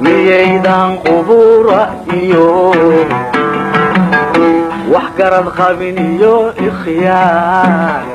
miyaydan qubura iyo wax garad qabin iyo ikhyaar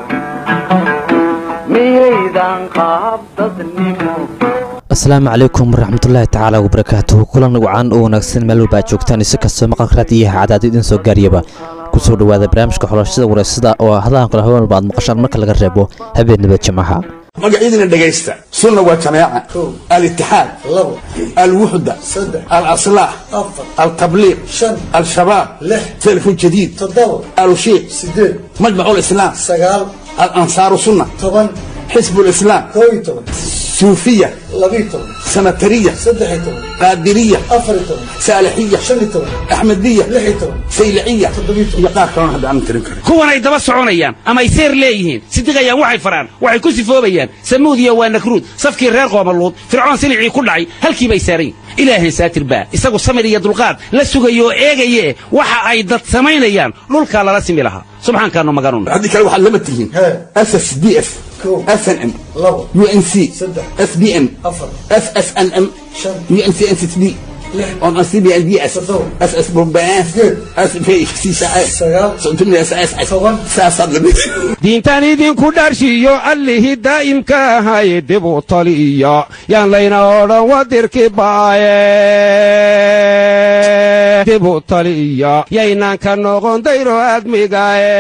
miyaydan qaab dadnimo asalaamu calaykum waraxmatullaahi tacaala wabarakaatuhu kulan wacan oo wanaagsan meel walba aad joogtaan isi kastoo maqalka raadiyaha cadaad idin soo gaariyaba kusoo dhowaada barnaamijka xulashada wareysada oo hadahan kale haween walba aad maqashaan marka laga reebo habeenaba jimcaha magacyadina dhegaysta sunna waa jamaaca alitixaad alwuxda alaslaax altabliiq al-shabaab telefon jadiid alushiiq majmac lislaam alansaaru sunna xisb lislaam suufiya sanatariya qaadiriya saalixiya axmediya sayliciya iyo qaar kalona hadda aan tirin karin kuwanay daba soconayaan ama ay seer leeyihiin sidiqayaan waxay faraan waxay ku sifoobayaan samuudiya waa nakruud safkii reer qoomaluud fircoon silicii ku dhacay halkii bay saarayn ilaahay saatir baa isagu samir iyo dulqaad la sugayo oo eegaye waxa ay dad samaynayaan dhulkaa lala simi lahaa subxaankaanu maganun haddii kale waxaad lama tihiin ss d f snm unc sbm ssnm uncnsb diintan idinku dharshiyo allihii daa'imka ahay dibu taliya yaan layna odhan wadirki baaye dibu taliya yaynaan ka noqon dayro aadmigaye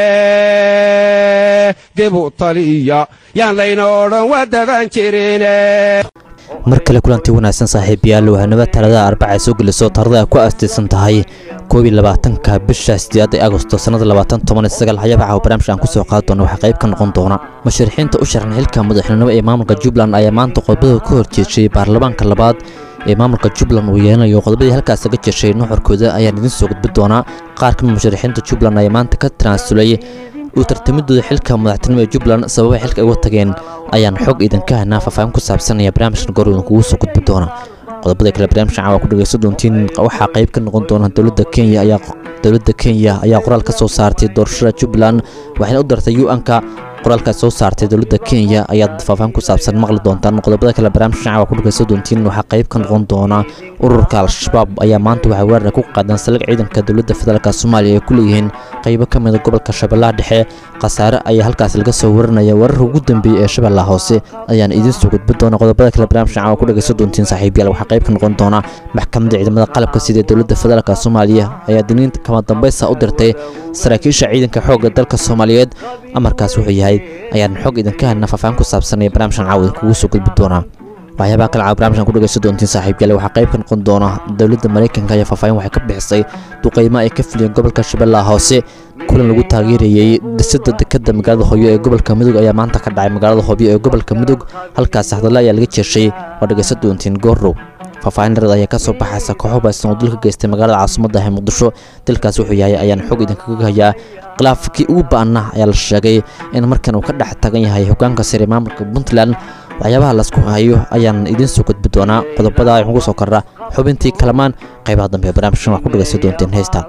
dibu taliya yaan layna odhan wadaban jirine mar kale kulantii wanaagsan saaxiibayaal wahanaba talada arbaca ay soo geliso tarada ay ku aastaysan tahay koob iyo labaatanka bisha sideeda agosto sannada labaatan toban iyo sagaal hayabaca oo barnaamijka aan ku soo qaadi doona waxaa qayb ka noqon doona musharixiinta u sharan xilka madaxnimo ee maamulka jubbaland ayaa maanta qodobada ka horjeeshay baarlamaanka labaad ee maamulka jubbaland uu yeelanayo qodobadii halkaas laga jeshay nuxurkooda ayaan idiin soo gudbi doonaa qaar kamid musharixiinta jubbaland ayaa maanta ka tanaasulay uu tartamidooda xilka madaxtinimo ee jubbaland sababay xilka ay uga tageen ayaan xog idinka haynaa faahfaahin ku saabsanaya barnaamijkan goor idinkugu soo gudbi doona qodobada kale barnaamijkan caawa ku dhegaysan doontiin waxaa qayb ka noqon doona dowladda kenya ayaa dowladda kenya ayaa qoraal ka soo saartay doorashada jubbaland waxayna u dartay u-anka qoraalka soo saartay dowladda kenya ayaad faahfaahin ku saabsan maqli doontaan qodobada kale barnaamijkan caawa ku dhegaysan doontiin waxaa qayb ka noqon doona ururka al-shabaab ayaa maanta waxay weerar ku qaadeen salig ciidanka dowladda federaalk soomaaliya ay ku leeyihiin qaybo ka mida gobolka shabeellaha dhexe khasaare ayaa halkaas laga soo warinaya weerarka ugu dambeeyey ee shabeellaha hoose ayaan idiin soo gudbi doona qodobada kale barnaamijkan caawa ku dhegaysan doontiin saaxiibayaal waxaa qayb ka noqon doona maxkamadda ciidamada qalabka sida dowladda federaalk soomaaliya ayaa diniinta kama dambaysa u dirtay saraakiisha ciidanka xoogga dalka soomaaliyeed amarkaas wuxuu yahay ayaan xog idinka helna faahfaahin ku saabsanaya barnaamijkan caawa idinkugu soo gudbi doonaa waxyaabaha kale caawa barnamijkan ku dhegaysan doontiin saaxiibyaale waxaa qayb ka noqon doona dowladda maraykanka ayaa faahfaahin waxay ka bixisay duqaymo ay ka fuliyeen gobolka shabeellaha hoose kulan lagu taageerayey dhisada dekada magaalada hooyo ee gobolka mudug ayaa maanta ka dhacay magaalada hooyo ee gobolka mudug halkaas hadalla ayaa laga jeeshay waa dhegaysan doontiin goorrow faahfaahin dharad ayaa ka soo baxaysa kooxo baysan oo dil ka geystay magaalada caasimadda ee muqdisho dilkaas wuxuu yahay ayaan xog idinkaga hayaa khilaafkii ugu ba'ana ayaa la sheegay in markan uu ka dhex tagan yahay hogaanka sare maamulka puntland waxyaabaha laisku hayo ayaan idiin soo gudbi doonaa qodobada waxugu soo kordha xubintii kalamaan qaybaha dambe ee barnaamijkan wax ku dhegaysan doonteen heystaan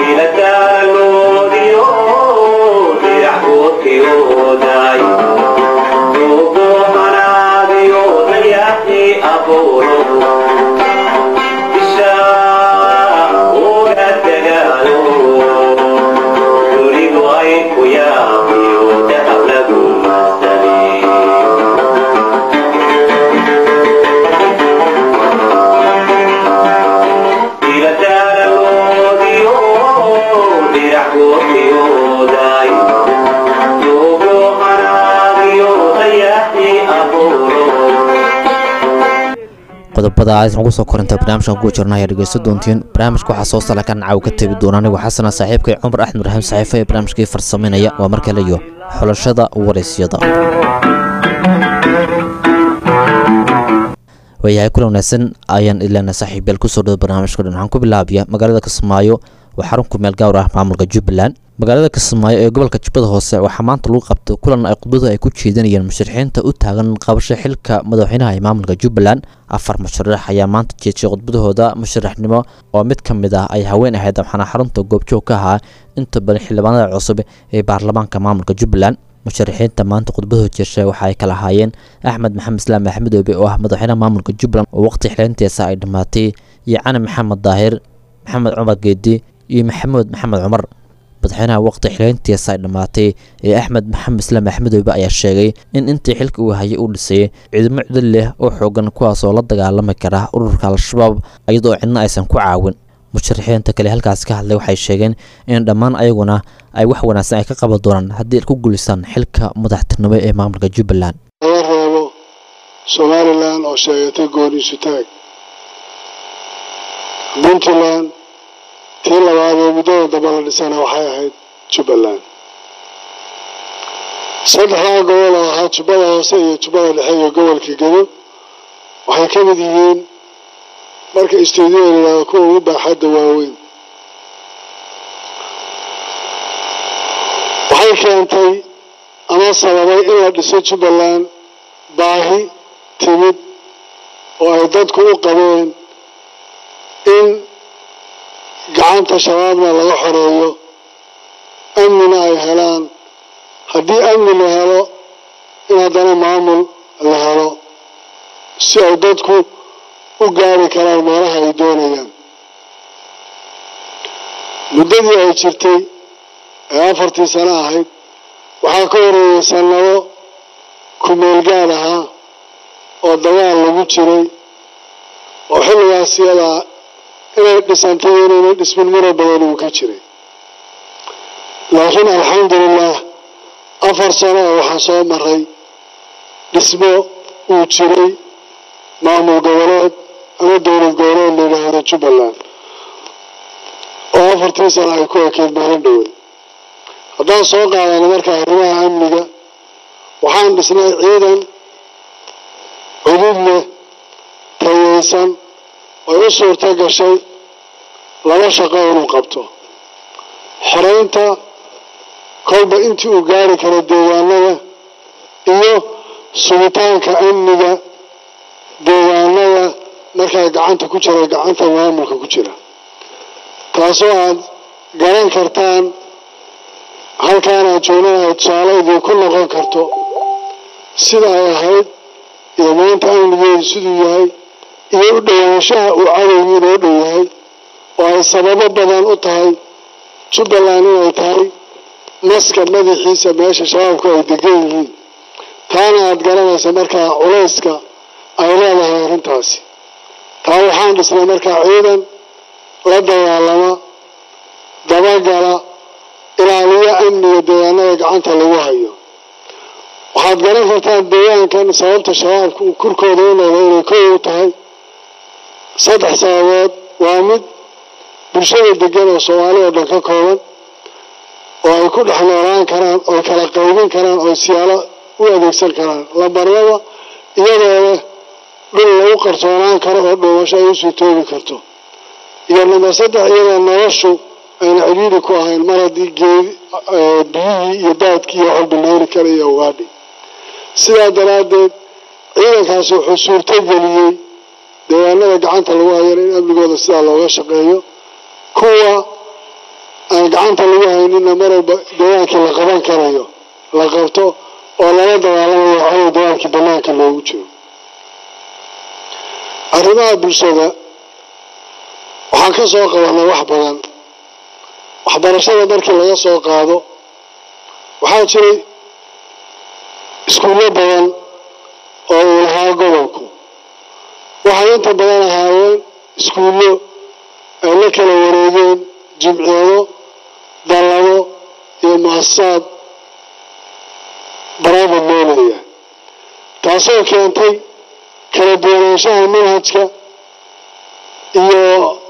qodobada aad ugu soo korinta barnaamijkan ku jirna ayaa dhegeysan doontiin barnaamijka waxaa soo salakan caaw ka tebi doona anigu xasana saaxiibkay cumar axmed raxiim saxiife ee barnaamijkii farsamaynaya waa mar kale iyo xulashada waraysyada waayahay kula wanaagsan ayaan ilaana saaxiibayaal kusoo dhawo barnaamijka dhan waxaan ku bilaabaya magaalada kismaayo waa xarun ku meel gaar ah maamulka jubbaland magaalada kismaayo ee gobolka jubbada hoose waxaa maanta lagu qabtay kulan ay khudbadu ay ku jeedinayeen musharixiinta u taagan qabasho xilka madaxweynaha ee maamulka jubbaland afar musharax ayaa maanta jeedshay khudbadahooda musharaxnimo oo mid ka mid ah ay haween ahayd waxaana xarunta goobjoog ka ahaa inta badan xildhibaanada cusub ee baarlamaanka maamulka jubbaland musharaxiinta maanta khudbadoo jeeshay waxa ay kala ahaayeen axmed maxamed islaam axmed oobe oo ah madaxweynaha maamulka jubbaland oo waqti xileyntiisa ay dhammaatay iyo cali maxamed daahir maxamed cumar geedi iyo maxamuud maxamed cumar madaxweynaha waqti xileyntiisa ay dhammaatay ee axmed maxamed islaam axmedoobe ayaa sheegay in intii xilka uu hayay uu dhisay ciidamo cudud leh oo xoogan kuwaas oo la dagaalami kara ururka al-shabaab iyadoo cidna aysan ku caawin musharaxiinta kale halkaas ka hadlay waxay sheegeen in dhammaan ayaguna ay wax wanaagsan ay ka qaban doonaan haddii ay ku guulistaan xilka madaxtinimo ee maamulka jubbaland laga reebo somalilan oo sheegatay gooniisu taag puntland tii labaad ee muddada dambe la dhisana waxay ahayd jubbaland saddexdaa gobol oo ahaa jubbada hoose iyo jubbada dhexe iyo gobolka gedo waxay ka mid yihiin marka istuudiyoda yidhahdo kuwa ugu baaxadda waaweyn waxay keentay ama sababay in la dhiso jubbaland baahi timid oo ay dadku u qabeen in gacanta shabaabna laga xoreeyo amnina ay helaan haddii amni la helo in haddana maamul la helo si ay dadku u gaari karaan meelaha ay doonayaan muddadii ay jirtay ee afartii sano ahayd waxaa ka horeeyay sannado kumeel gaad ahaa oo dagaal lagu jiray oo xilligaas iyadaa inay dhisantay inayna dhismin mura badan uu ka jiray laakiin alxamdulilah afar sano oo waxaa soo maray dhismo uu jiray maamul goboleed ama dowlad goboleed la yidhaahdo jubbaland oo afartii sano ay ku ekeyd maalin dhowey haddaan soo qaadano marka arrimaha amniga waxaan dhisnay ciidan cudud leh tayeysan ay u suurto gashay laba shaqo inuu qabto xoreynta kolba intii uu gaari karo deegaanada iyo sugitaanka amniga deegaanada markaa gacanta ku jira gacanta maamulka ku jira taasoo aad garan kartaan halkaanaad joognaha tusaale idinku noqon karto sida ay ahayd iyo maanta amnigeedu siduu yahay iyo u dhowaanshaha uu cadowgii inoo dhow yahay oo ay sababo badan u tahay jubbaland inay tahay maska madaxiisa meesha shabaabku ay degan yihiin taana aada garanaysa markaa culayska ay leedahay arrintaasi taa waxaan dhisnay markaa ciidan la dagaalama dabagala ilaaliyo amniga deegaanada gacanta lagu hayo waxaad garan kartaan deegaankan sababta shabaabka uu kurkooda u noqdo inay kow u tahay saddex sababood waa mid bulshada degan oo soomaali oo dhan ka kooban oo ay ku dhex noolaan karaan oo kala qaybin karaan oo siyaalo u adeegsan karaan lambarlaba iyadoo leh dhul lagu qarsoonaan karo oo dhuumasho ay usii toogi karto iyo namber saddex iyadoo noloshu ayna cidhiiri ku ahayn mar haddii geedi biyihii iyo daadkii iyo waxalba nooli kara iyo ugaadhi sidaa daraaddeed ciidankaasi wuxuu suurto geliyey deegaanada gacanta lagu hayana in amnigooda sidaa looga shaqeeyo kuwa aan gacanta lagu haynina mar walba dagaalkii la qaban karayo la qabto oo lala dagaalamayo waxaw dagaalkii banaanka loogu jiro arrimaha bulshada waxaan ka soo qabanay wax badan waxbarashada markii laga soo qaado waxaa jiray iskuullo badan oo uu lahaa gobolku waxay inta badan ahaayeen iskuullo ay la kala wareegeen jimciyado dallado iyo mu-asasaad baraaba moolaya taasoo keentay kala duwanaanshaha manhajka iyo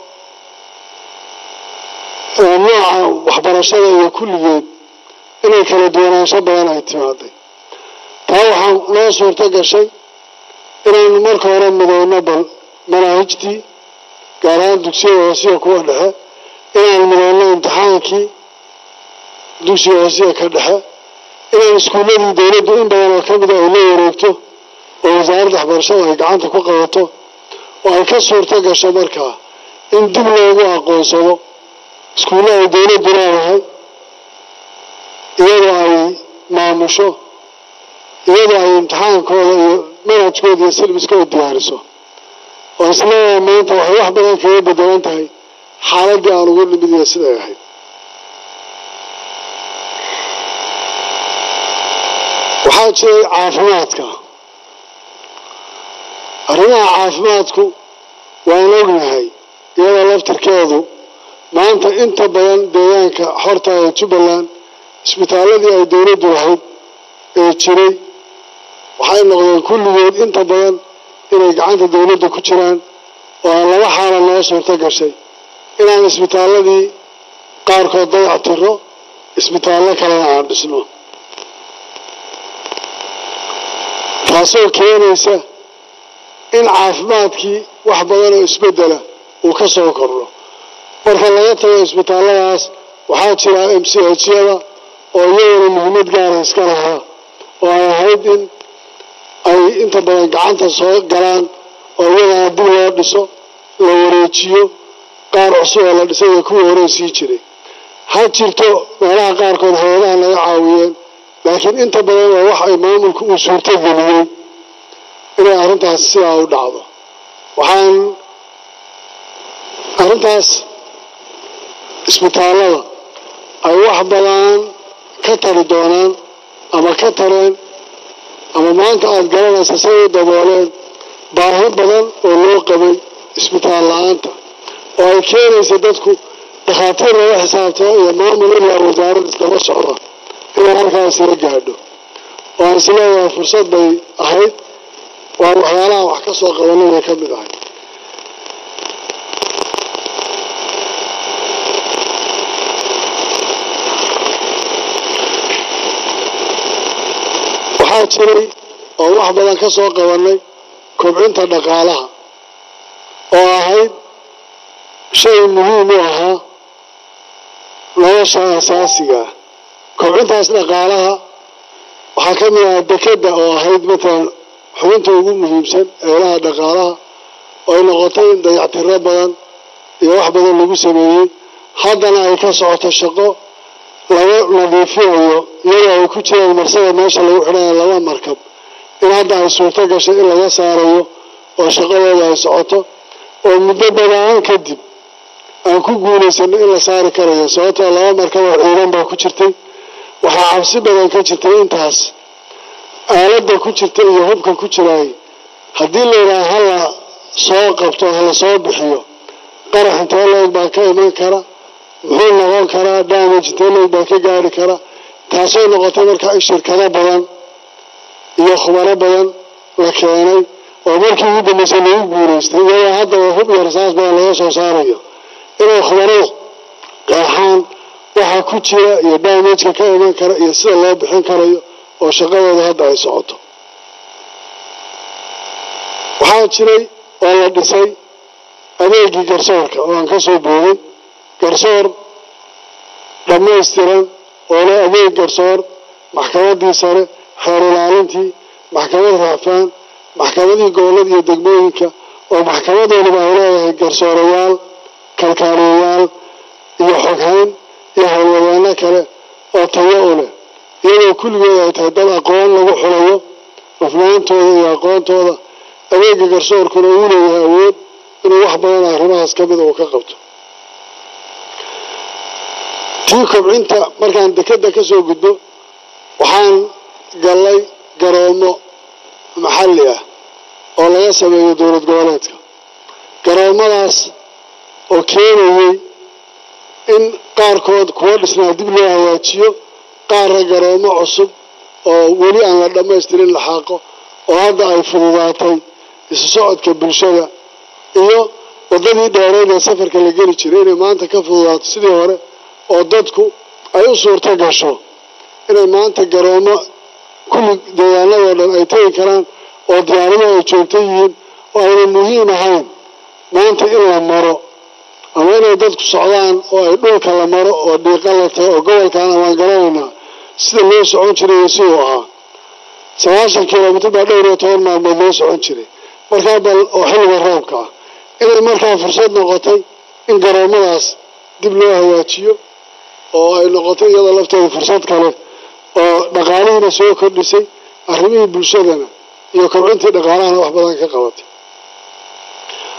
nooca waxbarashada iyo kulligeed inay kala duwanaansho badan ay timaaday taa waxaa noo suurto gashay inaynu marka hore midowno bal manaahijtii gaar ahaan dugsiyada hoosiya kuwa dhexe inaan midowno imtixaankii dugsiga hoosiya ka dhexe inaan iskuulladii dowladdu in badan oo ka mida ay la wareegto oo wasaaradda waxbarashada ay gacanta ku qabato oo ay ka suurto gasho markaa in dib loogu aqoonsado iskuulla ay dowladdu leedahay iyadoo ay maamusho iyadoo ay imtixaankooda iyo manhajkooda iyo silbiskooda diyaariso oo isleeyahay maanta waxay wax badan kaga bedelan tahay xaaladdii aan ugu nimid iyo siday ahayd waxaa jiray caafimaadka arrimaha caafimaadku waan ognahay iyadoo laftirkeedu maanta inta badan deegaanka xorta ee jubbaland isbitaaladii ay dowladdu lahayd ee jiray waxay noqdeen kulligood inta badan inay gacanta dowladda ku jiraan oo aan laba xaala noo suurto gashay inaan isbitaaladii qaarkood dayac tiro isbitaallo kalena aan dhisno taasoo keenaysa in caafimaadkii wax badan oo isbeddela uu ka soo kordho marka laga tago isbitaalladaas waxaa jira m c hyada oo iyaguna muhiimad gaara iska lahaa oo ay ahayd in ay inta badan gacanta soo galaan oo iyagana dib loo dhiso la wareejiyo qaar cusub oo la dhisay ee kuwii hore sii jiray ha jirto meelaha qaarkood hay-adaha naga caawiyeen laakiin inta badan waa wax ay maamulku uu suurtogeliyey inay arrintaas sidaa u dhacdo waxaan arrintaas isbitaallada ay wax badan ka tari doonaan ama ka tareen ama maanta aada garanaysa say u dabooleen baahi badan oo loo qabay isbitaal la-aanta oo ay keenaysa dadku dhakhaatiir laga xisaabtamo iyo maamul ilaa wasaarad iskaba socda inay halkaas la gaadho oo aan isleeyahay fursad bay ahayd waa waxyaalaha wax ka soo qabanay bay ka mid ahay waxaa jiray oo wax badan ka soo qabanay kobcinta dhaqaalaha oo ahayd shay muhiim u ahaa nolosha asaasiga ah kobcintaas dhaqaalaha waxaa ka mid ahaa dekeda oo ahayd matalan xubinta ugu muhiimsan eelaha dhaqaalaha oo ay noqotay in dayactiro badan iyo wax badan lagu sameeyey haddana ay ka socoto shaqo laga nadiifinayo iyadoo ay ku jiraan marsada meesha lagu xidhanayo laba markab in hadda ay suurto gashay in laga saarayo oo shaqadooda ay socoto oo muddo badaan kadib aan ku guulaysano in la saari karayo sababtoo laba markab oo ciidan baa ku jirtay waxaa cabsi badan ka jirtay intaas aaladda ku jirta iyo hubka ku jiraay haddii layidhaha hala soo qabto hala soo bixiyo qarax intee leeg baa ka iman kara muxuu noqon karaa damage intee leeg baa ka gaari kara taasoo noqotay markaa in shirkado badan iyo khubaro badan la keenay oo markii ugu dambeysay lagu guulaystay iyadoo haddaba hub iyo rasaas badan laga soo saarayo inay khubaradu qeexaan waxa ku jira iyo damageka ka iman kara iyo sida loo bixin karayo oo shaqadooda hadda ay socoto waxaa jiray oo la dhisay adeegii garsoorka oo aan ka soo booday garsoor dhammaystiran oo leh adeeg garsoor maxkamaddii sare xeer ilaalintii maxkamad raafaan maxkamadii gobollada iyo degmooyinka oo maxkamadoodaba ay leedahay garsoorayaal kalkaaliyayaal iyo xoghayn iyo howlwadeeno kale oo tayo u leh iyadoo kulligood ay tahay dad aqoon lagu xulayo hufnaantooda iyo aqoontooda adeega garsoorkuna uu leeyahay awood inuu wax badan arrimahaas ka mida uu ka qabto tii kobcinta markaan dekeda ka soo gudbo waxaan gallay garoomo maxalli ah oo laga sameeyo dowlad goboleedka garoomadaas oo keenayay in qaarkood kuwa dhisnaa dib loo hagaajiyo qaarra garoomo cusub oo weli aan la dhammaystirin la xaaqo oo hadda ay fududaatay isu socodka bulshada iyo waddadii dheereed ee safarka la geli jiray inay maanta ka fududaato sidii hore oo dadku ay u suurto gasho inay maanta garoomo kulli deegaanadoo dhan ay tegi karaan oo diyaaradaha ay joogto yihiin oo ayna muhiim ahayn maanta in la maro ama inay dadku socdaan oo ay dhulka la maro oo dhiiqa la tago oo gobolkaana waan garanaynaa sida loo socon jiray iyo siduu ahaa sagaashan kilomitr baa dhowr iyo toban maalmood loo socon jiray markaa bal oo xilliga roobka ah inay markaa fursad noqotay in garoomadaas dib loo hagaajiyo oo ay noqotay iyadoo lafteeda fursad kale oo dhaqaalihiina soo kordhisay arrimihii bulshadana iyo kobcintii dhaqaalahana wax badan ka qabatay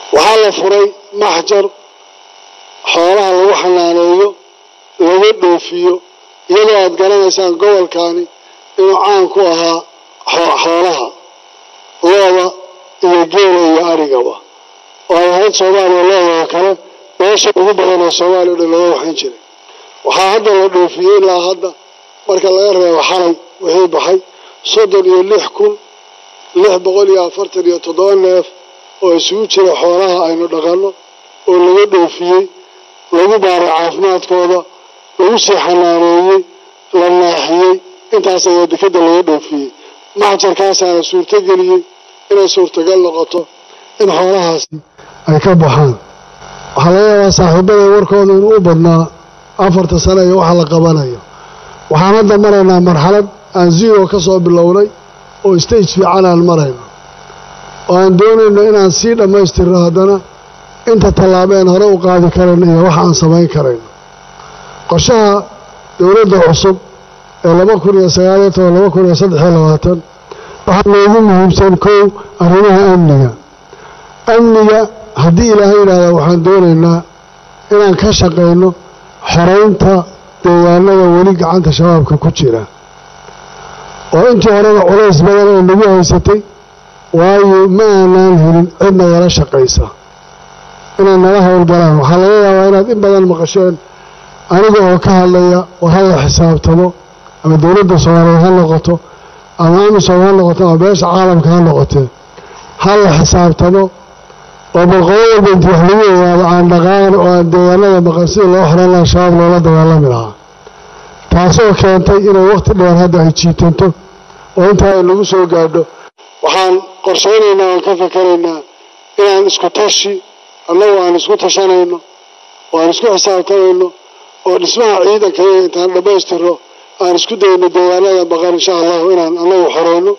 waxaa la furay maxjar xoolaha lagu xanaaneeyo laga dhoofiyo iyadoo aad garanaysaan gobolkani inuu caan ku ahaa xoolaha looda iyo geela iyo arigaba oo ay ahayd soomaaliya loodoo kale meesha ugu badan oo soomaaliya o dhan laga waxayn jiray waxaa hadda la dhoofiyey ilaa hadda marka laga reebo xalay wixii baxay soddon iyo lix kun lix boqol iyo afartan iyo toddoba neef oo isugu jira xoolaha aynu dhaqanno oo laga dhoofiyey lagu baaray caafimaadkooda lagu sii xanaaneeyey la naaxiyey intaas ayaa dekeda laga dhoofiyey maxjarkaasaana suurtogeliyey inay suurtagal noqoto in xoolahaasi ay ka baxaan waxaa laga yaabaa saaxiibada warkooda inuu u badnaa afarta sane iyo waxa la qabanayo waxaan hadda maraynaa marxalad aan zero ka soo bilownay oo stage fiican aan marayno oo aan doonayno inaan sii dhammaystirno haddana inta tallaabeen hore u qaadi karayno iyo waxa aan samayn karayno qorshaha dowladda cusub ee laba kun iyo sagaaliyo toban laba kun iyo saddexiyo labaatan waxaa noogu muhiimsan kow arrimaha amniga amniga haddii ilaahay yidhaahda waxaan doonaynaa inaan ka shaqayno xoraynta deegaanada weli gacanta shabaabka ku jira oo intii horeba culays badan oo nagu haysatay waayo ma aanaan helin cid nagala shaqaysa inay nala howlgalaan waxaa laga yaabaa inaad in badan maqasheen aniga oo ka hadlaya war hala xisaabtamo ama dowladda soomaaliyeed ha noqoto ama amisom ha noqoto ama beesha caalamka ha noqotee hala xisaabtamo oo balqobo walba inti wax lagu ogaado aan dhaqaaqan oo aan deegaanada maqan sidii loo xoran laha shabaab loola dagaalami lahaa taasoo keentay inay wakhti dheer hadda ay jiitanto oo intaa ay nagu soo gaadho waxaan qorshaynaynaa aan ka fakaraynaa inaan isku tashi annagu aan isku tashanayno oo aan isku xisaabtamayno oo dhismaha ciidanka iyaga intaan dhammaystirno aan isku dayno deegaanada maqan insha allahu inaan annagu xoreyno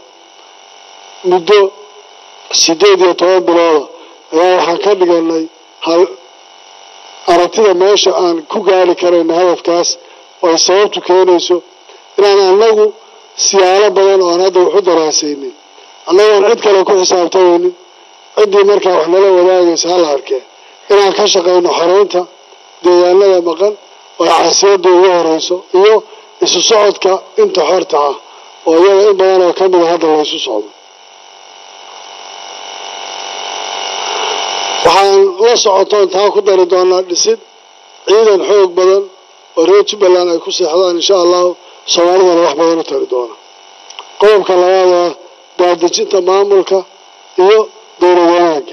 muddo siddeed iyo toban bilooda ayaa waxaan ka dhiganay hal aragtida meesha aan ku gaari karayno hadafkaas oo ay sababtu keenayso inaan annagu siyaalo badan oo aan hadda waxu daraasaynin annagoon cid kale ku xisaabtamaynin ciddii markaa wax nala wadaagaysa hala arkee inaan ka shaqayno xoreynta deegaanada maqan oo ay caasiyadda ugu horeyso iyo isu socodka inta xorta ah oo iyaga in badan oo ka mida hadda laysu socdo waxaan la socotoon taa ku dari doonaa dhisid ciidan xoog badan oo reer jubbaland ay ku seexdaan insha allahu soomaalidana wax badan u tari doona qodobka labaad ah daadejinta maamulka iyo dowlad wanaagga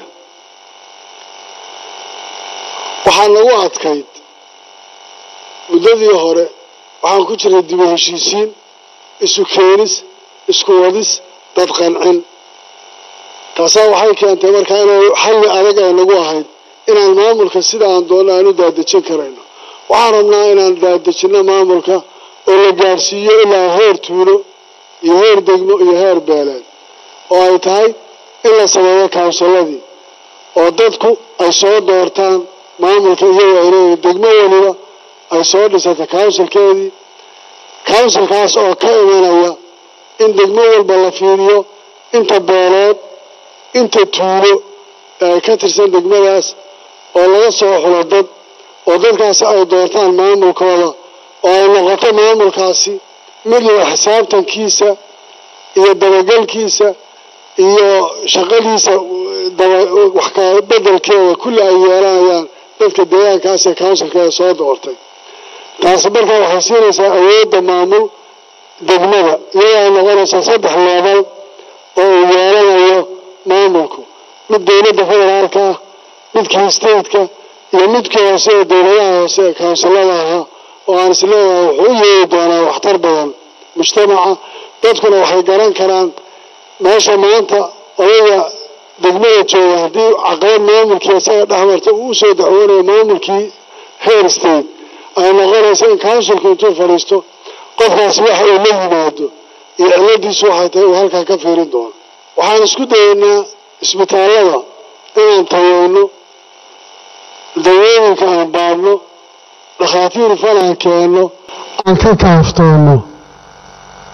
waxaa nagu adkayd muddadii hore waxaan ku jiray dibu heshiisiin isu keenis isku wadis dad qancin taasaa waxay keentay markaa inay xalli adag ay nagu ahayd inaan maamulka sida aan doonno aan u daadejin karayno waxaan rabnaa inaan daadejinno maamulka oo la gaadhsiiyo ilaa heer tuulo iyo heer degmo iyo heer beeleed oo ay tahay in la sameeyo kawnsalladii oo dadku ay soo doortaan maamulka iyagoo ay leeyihin degmo weliba ay soo dhisatay kawnsilkeedii kawnsilkaas oo ka imanaya in degmo walba la fiiriyo inta beeleed inta tuulo ee ay ka tirsan degmadaas oo laga soo xulo dad oo dadkaasi ay doortaan maamulkooda oo ay noqoto maamulkaasi mid la xisaabtankiisa iyo dabagelkiisa iyo shaqadiisa wax ka bedelkeeda kulli ay yeelanayaan dadka deegaankaas ee counsilkeeda soo doortay taasi markaa waxay siinaysaa awoodda maamul degmada iyadoo ay noqonaysaa saddex leebal oo uu yeelanayo maamulku mid dowladda federaalka ah midkii stateka iyo midkii hoose ee dowladaha hoose ee kawnsilada ahaa oo aan isleeyahay wuxuu u yeeri doonaa waxtar badan mujtamaca dadkuna waxay garan karaan meesha maanta odayga degmada jooga haddii caqabad maamulkii isaga dhexmarta uu usoo dacwoonayo maamulkii heer state ay noqonaysa in counsilku intuu fadhiisto qofkaasi waxa uu la yimaado iyo ciladiisu waxay tahay uu halkaa ka fiirin doono waxaan isku dayaynaa isbitaallada inaan taweyno dawooyinka aan baadhno dhakhaatiir fal aan keenno aan ka kaaftoonno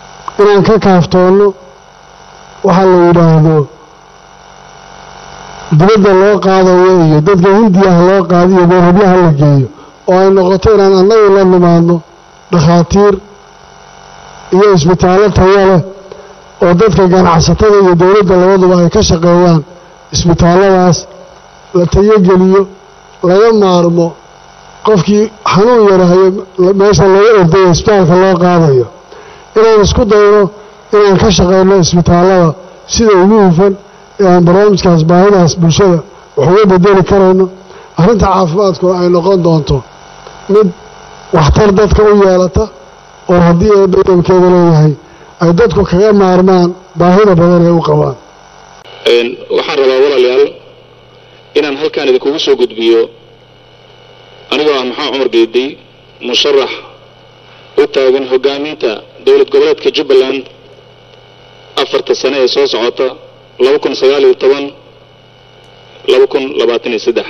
inaan ka kaaftoonno waxaa la yidhaahdo dibadda loo qaadayo iyo dadka hindiyaha loo qaadiyo meerhabyaha la geeyo oo ay noqoto inaan annagu la nimaadno dhakhaatiir iyo isbitaallo tayo leh oo dadka ganacsatada iyo dowladda labaduba ay ka shaqeeyaan isbitaalladaas la tayogeliyo laga maarmo qofkii xanuun yarahayo meesha laga ordayo isbitaalka loo qaadayo inaan isku dayno inaan ka shaqeyno isbitaallada sida ugu hufan ee aan barnaamijkaas baahidaas bulshada wax uga bedeli karayno arrinta caafimaadkuna ay noqon doonto mid waxtar dadka u yeelata oo haddii ee dhadhamkeeda leeyahay ay dadku kaga maarmaan baahida badan ee u qabaan waxaan rabaa walaalayaal inaan halkaan idinkugu soo gudbiyo anigoo ah maxamed cumar geediy musharax u taagan hoggaaminta dowlad goboleedka jubbaland afarta sane ee soo socota laba kun sagaal iyo toban laba kun labaatan iyo saddex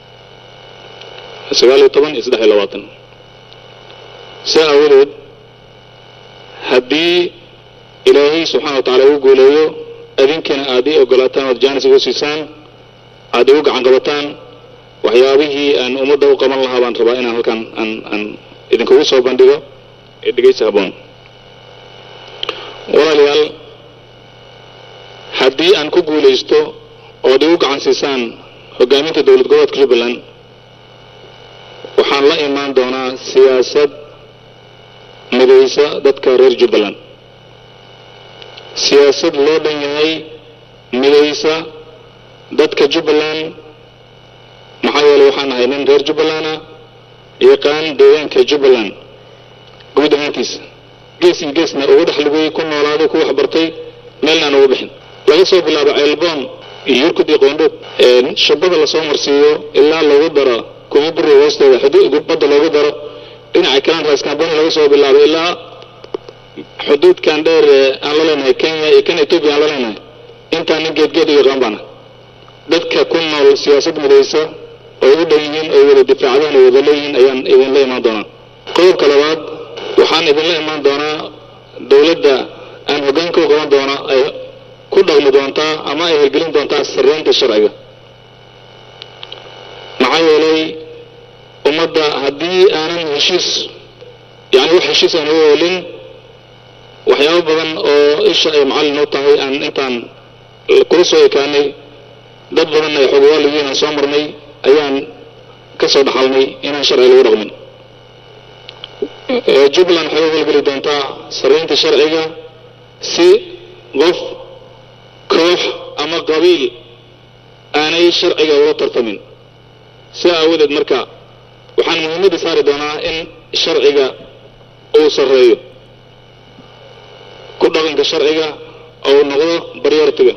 sagaal iyo toban iyo saddex iyo labaatan saa aawadeed haddii ilaahay subxaana wa tacaala uu guuleeyo adinkiina aad ii ogolaataan ood jaanis igu siisaan aad igu gacan qabataan waxyaabihii aan ummadda u qaban lahaa baan rabaa inaan halkan aan aan idinkugu soo bandhigo ee dhegaysi habboon walaalayaal haddii aan ku guulaysto ood igu gacan siisaan hoggaaminta dowlad goboleedka jubbaland waxaan la imaan doonaa siyaasad midaysa dadka reer jubbaland siyaasad loo dhan yahay midaysa dadka jubbaland maxaa yeelay waxaan ahay nin reer jubbalanda yaqaan deegaanka jubbaland guud ahaantiisa gees iyo geesna ugu dhex lugay ku noolaaday ku waxbartay meelnaan ugu bixin laga soo bilaabo ceelboon iyo yurkud iyo qoondhood shabada lasoo marsiiyo ilaa lagu daro kuma buri hoosteeda xuduud badda loogu daro dhinaca kalan raaskaamboni laga soo bilaabo ilaa xuduudkan dheer ee aan la leenahay kenya iyo kan etoobiya aan la leenahay intaan nin geedgeed u yaqaan baana dadka ku nool siyaasad midaysa oo ugu dhan yihiin oo wada difaacdaan oo wada leeyihiin ayaan idinla imaan doonaa qodobka labaad waxaan idinla imaan doonaa dowladda aan hoggaanka u qaban doona ay ku dhaqmi doontaa ama ay hirgelin doontaa sarreynta sharciga maxaa yeelay ummadda haddii aanan heshiis yacni wax heshiis aan uga oolin waxyaabo badan oo isha ay macallin u tahay aan intaan kula soo ekaanay dad badan ay xogowaaliyiin aan soo marnay ayaan ka soo dhaxalnay inaan sharci lagu dhaqmin jubbaland waxay u howlgeli doontaa sarreynta sharciga si qof koox ama qabiil aanay sharciga ula tartamin si aawadeed marka waxaan muhiimadda saari doonaa in sharciga uu sarreeyo ku dhaqanka sharciga ou noqdo baryortiga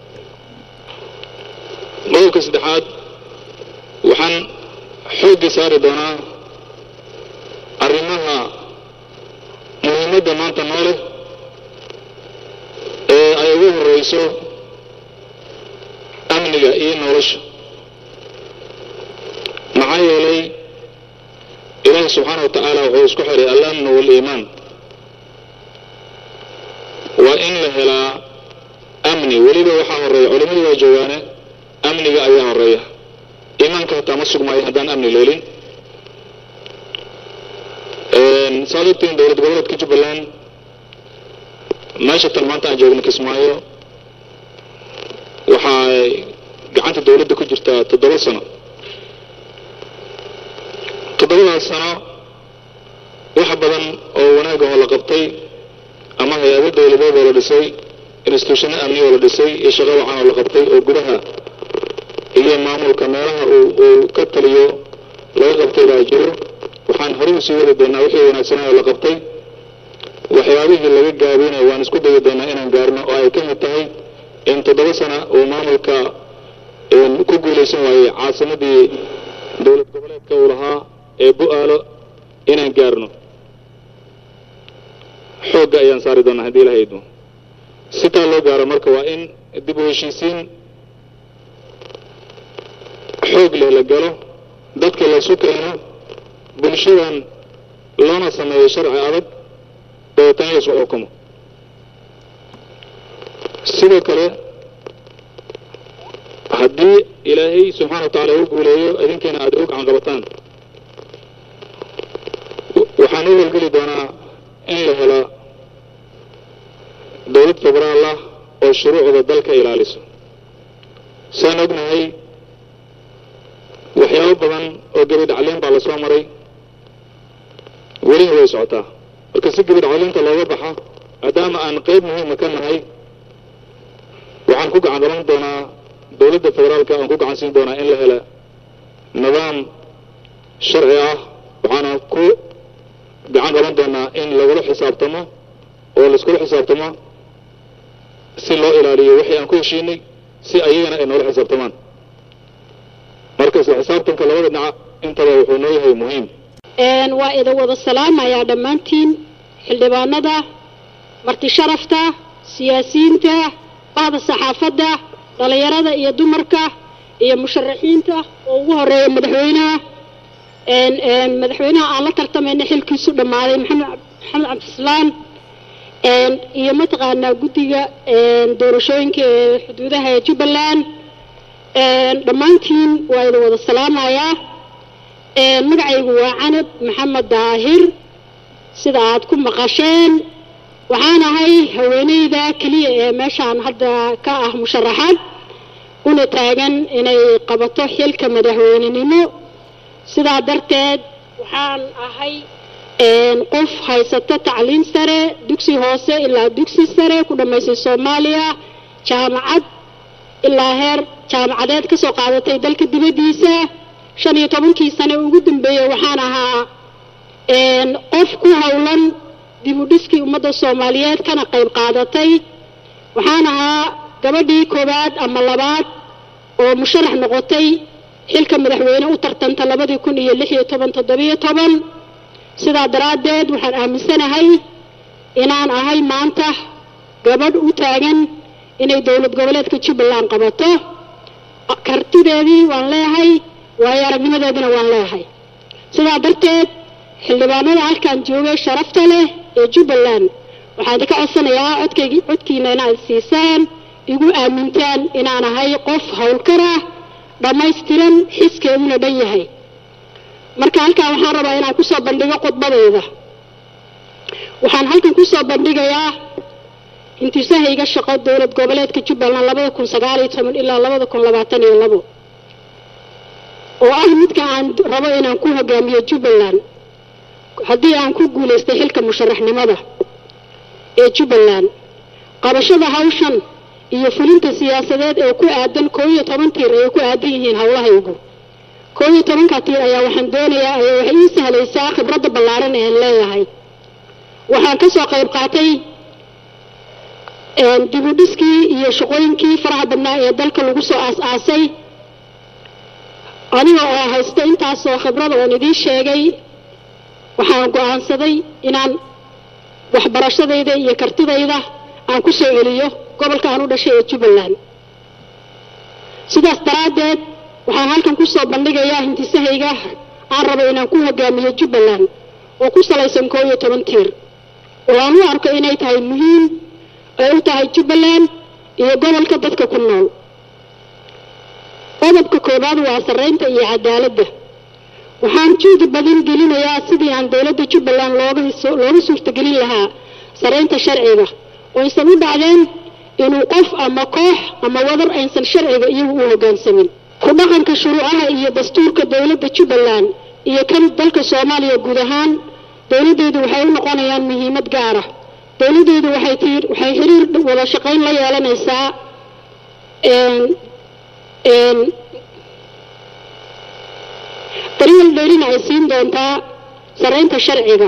qodobka saddexaad waxaan xoogga saari doonaa arrimaha muhiimadda maanta noo leh ee ay ugu horreyso amniga iyo nolosha maxaa yeelay ilaahi subxaana wa tacaala wuxuu isku xiray alamnu waaliimaan waa in la helaa amni weliba waxaa horreeya culimmadu waa joogaane amniga ayaa horeeya iimaanka hataa ma sugmaayo haddaan amni leelin saad ogtiin dowlad goboleedka jubbaland meesha tan maanta aan joogno kismaayo waxay gacanta dowladda ku jirtaa toddoba sano toddobadaas sano wax badan oo wanaagah oo la qabtay ama hay-ado dowladeed oo la dhisay instituushano amni oo la dhisay iyo shaqo wacan oo la qabtay oo gudaha iyo maamulka meelaha uu ka taliyo laga qabtay baa jiro waxaan horey usii wadi doonaa wixii wanaagsanaa oo la qabtay waxyaabihii laga gaabinay waan isku dayi doonaa inaan gaarno oo ay ka mid tahay in toddoba sana uu maamulka ku guulaysan waayey caasimadii dowlad goboleedka uu lahaa ee bu-aalo inaan gaarno xoogga ayaan saari doonaa haddii ilaha idmo sitaa loo gaaro marka waa in dib u heshiisiin xoog leh la galo dadka laysu keeno bulshadan loona sameeyo sharci adag dabeetana la isku xukumo sidoo kale haddii ilaahay subxaana wa tacaala u guuleeyo idinkiina aad u gacan qabataan waxaan u welgeli doonaa in la hela dowlad federaal ah oo shuruucda dalka ilaaliso saan ognahay waxyaabo badan oo gebidhacliin baa lasoo maray welina way socotaa marka si gebidhacliinta looga baxa maadaama aan qayb muhiima ka nahay waxaan ku gacan qaban doonaa dowladda federaalka aan ku gacan siin doonaa in la hela nidaam sharci ah waxaana ku gacan qaban doonaa in lagula xisaabtamo oo laiskula xisaabtamo si loo ilaaliyo wixii aan ku heshiinay si ayagana ay noola xisaabtamaan marka isla xisaabtanka labada dhinac intaba wuxuu noo yahay muhiim waa idin wada salaamayaa dhammaantiin xildhibaanada marti sharafta siyaasiyiinta bahda saxaafadda dhallinyarada iyo dumarka iyo musharaxiinta oo ugu horeeya madaxweynaha madaxweynaha aan la tartamayna xilkiisu dhammaaday maxamed maxamed cabdislaan iyo mataqaanaa guddiga doorashooyinka ee xuduudaha ee jubbaland dhammaantiin waa idin wada salaamayaa magacaygu waa canab maxamed daahir sida aad ku maqasheen waxaan ahay haweeneyda keliya ee meeshaan hadda ka ah musharaxaad una taagan inay qabato xilka madaxweynenimo sidaa darteed waxaan ahay qof haysato tacliin sare dugsi hoose ilaa dugsi sare ku dhammaysay soomaaliya jaamacad ilaa heer jaamacadeed ka soo qaadatay dalka dibaddiisa shan iyo tobankii sane ugu dambeeyey waxaan ahaa qof ku howlan dib u dhiskii ummadda soomaaliyeed kana qayb qaadatay waxaan ahaa gabadhii koowaad ama labaad oo musharax noqotay xilka madaxweyne u tartanta labadii kun iyo lix iyo toban toddobiyo toban sidaa daraaddeed waxaan aaminsanahay inaan ahay maanta gabadh u taagan inay dowlad goboleedka jubbaland qabato kartideedii waan leeyahay waayo aragnimadeedina waan leeyahay sidaa darteed xildhibaanada halkaan joogay sharafta leh ee jubbaland waxaan idinka codsanayaa codkaygi codkiina inaad siisaan igu aamintaan inaan ahay qof howlkar ah dhammaystiran xiskeeduna dhan yahay marka halkaan waxaan rabaa inaan kusoo bandhigo khudbadeyda waxaan halkan kusoo bandhigayaa intisahayga shaqo dowlad goboleedka jubbaland labada kun sagaal iyo toban ilaa labada kun labaatan iyo labo oo ah midka aan rabo inaan ku hogaamiyo jubbaland haddii aan ku guulaystay xilka musharaxnimada ee jubbaland qabashada hawshan iyo fulinta siyaasadeed ee ku aadan koo iyo toban tiir ayay ku aadan yihiin howlahaygu koo iyo tobanka tiir ayaa waxaan doonayaa ayaa waxay ii sahlaysaa khibradda ballaaran ee aan leeyahay waxaan ka soo qayb qaatay dib u dhiskii iyo shaqooyinkii faraha badnaa ee dalka lagu soo aas-aasay aniga oo haysta intaasoo khibrada oon idiin sheegay waxaan go-aansaday inaan waxbarashadayda iyo kartidayda aan ku soo celiyo gobolka aan u dhashay ee jubbaland sidaas daraaddeed waxaan halkan ku soo bandhigayaa hintisahayga aan rabo inaan ku hogaamiyo jubbaland oo ku salaysan koo iyo toban tiir oo aan u arko inay tahay muhiim ay u tahay jubbaland iyo gobolka dadka ku nool qodobka koowaad waa sarreynta iyo cadaaladda waxaan juudi badan gelinayaa sidii aan dowladda jubbaland looga looga suurtagelin lahaa sarreynta sharciga oo aysan u dhacdeen inuu qof ama koox ama wadar aysan sharciga iyagu u hoggaansamin ku dhaqanka shuruucaha iyo dastuurka dowladda jubbaland iyo kan dalka soomaaliya guud ahaan dowladdeedu waxay u noqonayaan muhiimad gaara dowladdeedu waxay tii waxay xiriir wada shaqayn la yeelanaysaa daryeel dheerina ay siin doontaa sarreynta sharciga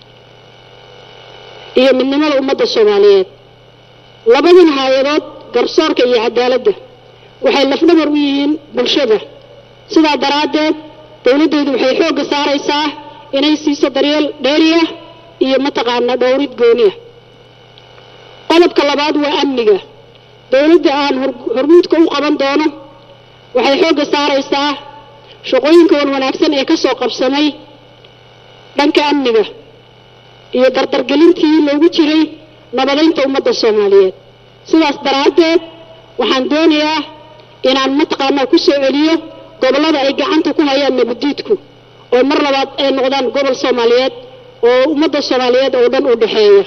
iyo midnimada ummadda soomaaliyeed labadan hay-adood garsoorka iyo cadaaladda waxay lafdhabar u yihiin bulshada sidaa daraaddeed dowladdeedu waxay xoogga saaraysaa inay siiso daryeel dheeriya iyo mataqaanaa dhowrid gooniya qodobka labaad waa amniga dowladda aan hormuudka u qaban doono waxay xoogga saaraysaa shaqooyinka wan wanaagsan ee ka soo qabsamay dhanka amniga iyo dardargelintii loogu jiray nabadaynta ummadda soomaaliyeed sidaas daraaddeed waxaan doonayaa inaan mataqaanaa ku soo celiyo gobollada ay gacanta ku hayaan nabadiidku oo mar labaad ay noqdaan gobol soomaaliyeed oo ummadda soomaaliyeed oo dhan u dhexeeya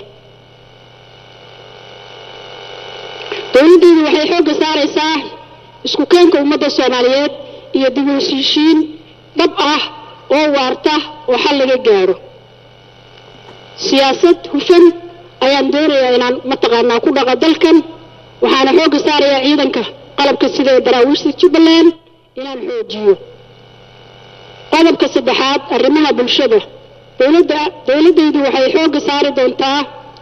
dowladdeedu waxay xoogga saaraysaa isku keenka ummadda soomaaliyeed iyo dib u heshiishiin dhab ah oo waarta oo xal laga gaaro siyaasad hufan ayaan doonayaa inaan mataqaanaa ku dhaqa dalkan waxaana xoogga saarayaa ciidanka qalabka sida ee daraawiishta jubbaland inaan xoojiyo qodobka saddexaad arrimaha bulshada dowladda dowladdaydu waxay xoogga saari doontaa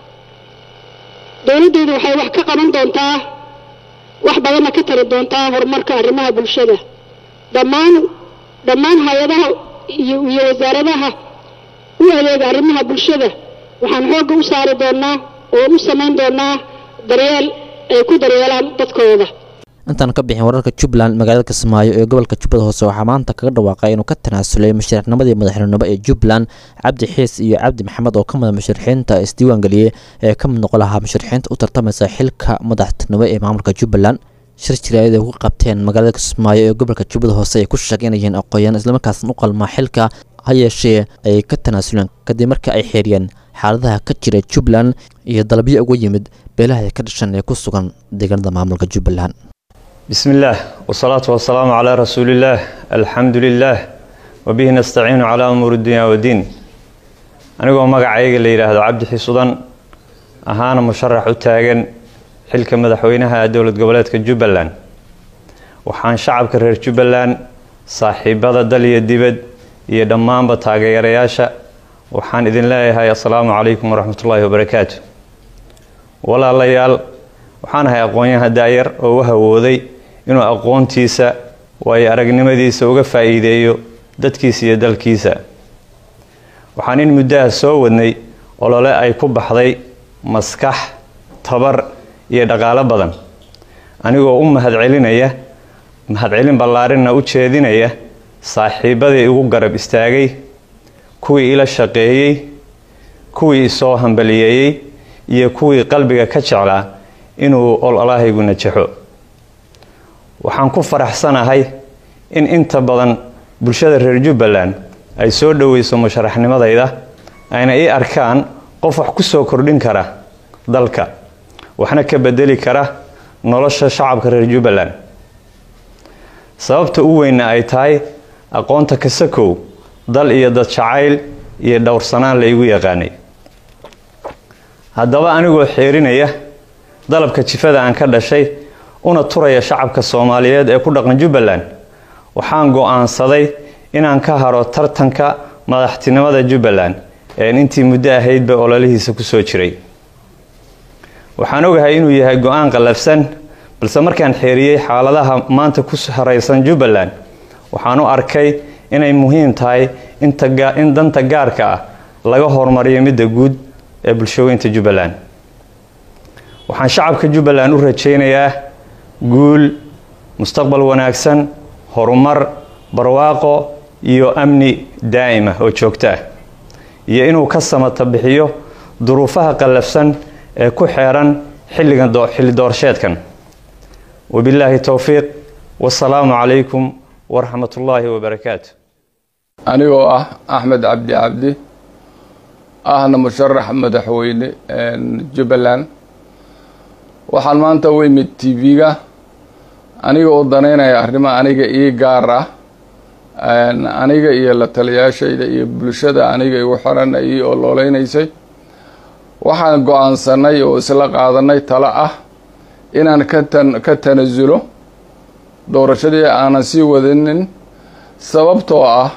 dowladdaydu waxay wax ka qaban doontaa wax badanna ka tari doontaa horumarka arrimaha bulshada dhammaan dhammaan hay-adaha iyo iyo wasaaradaha u adeega arrimaha bulshada waxaan xoogga u saari doonaa oo u samayn doonaa daryeel ay ku daryeelaan dadkooda intaan ka bixin wararka jubbaland magaalada kismaayo ee gobolka jubbada hoose waxaa maanta kaga dhawaaqay inuu ka tanaasulay musharaxnimadii madaxweynenimo ee jubbaland cabdi xiis iyo cabdi maxamed oo ka mid musharaxiinta isdiiwaangeliyey ee ka mid noqon lahaa musharaxiinta u tartamaysa xilka madaxtinimo ee maamulka jubbaland shir jiraayad ay ku qabteen magaalada kismaayo ee gobolka jubbada hoose ay ku sheeganayeen aqooyaan islamarkaasna u qalmaa xilka ha yeeshee ay ka tanaasuleen kadib markii ay xeeriyeen xaaladaha ka jira jubbaland iyo dalabyo uga yimid beelaha ka dhashan ee ku sugan deegaanada maamulka jubbaland بسم الله والصلاة والسلام على رسول الله الحمد لله وبه نستعين على أمور الدنيا والدين anigoo magacayga la yidhaahdo cabdi xisudan ahaana musharax u taagan xilka madaxweynaha dowlad goboleedka jubbaland waxaan shacabka reer jubbaland saaxiibada dal iyo dibad iyo dhammaanba taageerayaasha waxaan idin leeyahay assalaamu calaykum waraxmatullaahi wabarakaatu walaalayaal waxaan ahay aqoon-yahan daayar oo u hawooday inuu aqoontiisa waayo aragnimadiisa uga faa'iideeyo dadkiisa iyo dalkiisa waxaan in muddaha soo wadnay olole ay ku baxday maskax tabar iyo dhaqaalo badan anigoo u mahadcelinaya mahadcelin ballaarinna u jeedinaya saaxiibadii igu garab istaagay kuwii ila shaqeeyey kuwii isoo hambaliyeeyey iyo kuwii qalbiga ka jeclaa inuu ololahaygu najaxo waxaan ku faraxsanahay in inta badan bulshada reer jubbaland ay soo dhoweyso musharaxnimadayda ayna ii arkaan qof wax ku soo kordhin kara dalka waxna ka bedeli kara nolosha shacabka reer jubbaland sababta u weynna ay tahay aqoonta kasakow dal iyo dad jacayl iyo dhowrsanaan la igu yaqaanay haddaba anigoo xeerinaya dalabka jifada aan ka dhashay una turaya shacabka soomaaliyeed ee ku dhaqan jubbaland waxaan go-aansaday inaan ka haro tartanka madaxtinimada jubbaland een intii muddo ahaydba ololihiisa kusoo jiray waxaan ogahay inuu yahay go-aan qallafsan balse markaan xeeriyey xaaladaha maanta ku haraysan jubbaland waxaan u arkay inay muhiim tahay in danta gaarka ah laga horumariyo midda guud ee bulshooyinta jubbaland waxaan shacabka jubbaland u rajaynayaa guul mustaqbal wanaagsan horumar barwaaqo iyo amni daa'ima oo joogto ah iyo inuu ka samata bixiyo duruufaha qallafsan ee ku xeeran xilligan xilli doorsheedkan wabilaahi towfiiq wasalaamu calaykum waraxmat ullaahi wabarakaatu anigoo ah axmed cabdi cabdi ahna musharax madaxweyne jubbaland waxaan maanta u imid t v-ga aniga oo danaynaya arrimo aniga ii gaar ah aniga iyo la taliyaashayda iyo bulshada aniga igu xiran ii ololeynaysay waxaan go-aansanay oo isla qaadanay talo ah inaan katan ka tanasulo doorashadii aanan sii wadinin sababtoo ah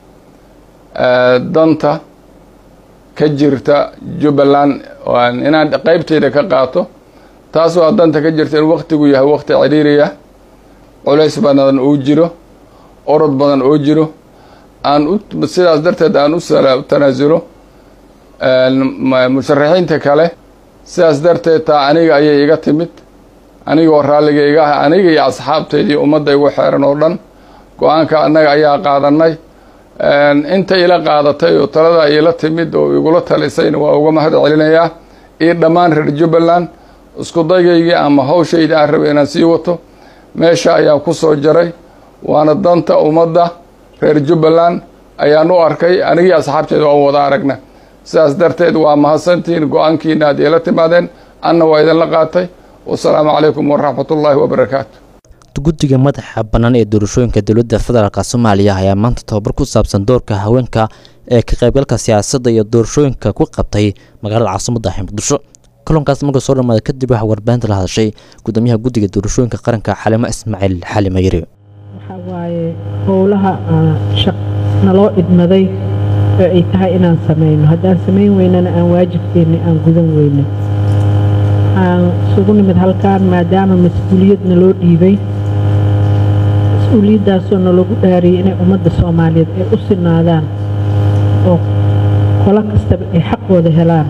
danta ka jirta jubbaland inaan qeybteyda ka qaato taas waa danta ka jirta in waktigu yahay wakti ciriiriya culays badan oo jiro orod badan oo jiro aan u sidaas darteed aan u tanaasulo musharaxiinta kale sidaas darteed taa aniga ayay iga timid anigoo raalliga iga ah aniga iyo asxaabteydii ummadda igu xeeran oo dhan go-aanka annaga ayaa qaadanay inta ila qaadatay oo taladaa iila timid oo igula talisayna waa uga mahad celinayaa iyo dhammaan reer jubbaland isku daygaygii ama hawshayda aan rabay inaan sii wato meesha ayaan ku soo jaray waana danta ummadda reer jubbaland ayaan u arkay anigii asxaabteeda waan wada aragna sidaas darteed waa mahadsantihiin go-aankiina aad iila timaadeen anna waa idinla qaatay wasalaamu calaykum waraxmatullaahi wabarakaatu guddiga madaxa bannaan ee doorashooyinka dowladda federaalk soomaaliya ayaa maanta tobabar ku saabsan doorka haweenka ee ka qaybgalka siyaasadda iyo doorashooyinka ku qabtay magaalada caasimadda ah muqdisho kulankaas marka soo dhamaaday kadib waxaa warbaahinta la hadashay gudoomiyaha guddiga doorashooyinka qaranka xalimo ismaaciil xali mayri waxaa waaye howlaha naloo idmaday oo ay tahay inaan samayno haddaan samayn weynana aan waajibkeenna aan gudan weyno waxaan isugu nimid halkaan maadaama mas-uuliyad naloo dhiibay mas-uuliyaddaasoo nalagu dhaariyay inay ummadda soomaaliyeed ay u sinaadaan oo qolo kastaba ay xaqooda helaan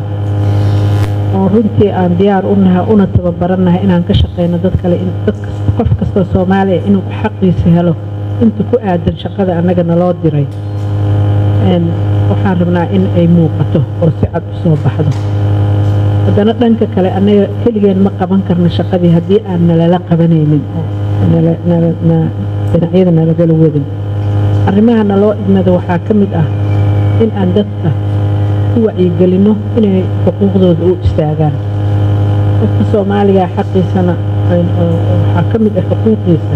oo runtii aan diyaar u nahay una tababarannahay inaan ka shaqayno dad kale dad kasta qof kastoo soomaaliya inuu xaqiisa helo inta ku aadan shaqada annaga naloo diray waxaan rabnaa in ay muuqato oo si cad u soo baxdo haddana dhanka kale annaga keligeen ma qaban karno shaqadii haddii aan nalala qabanaynin oo dhinacyada nalagala wadin arrimaha naloo idmada waxaa ka mid ah in aan dadka ku wacyigelinno inay xuquuqdooda u istaagaan qofka soomaaliga xaqiisana waxaa ka mid ah xuquuqiisa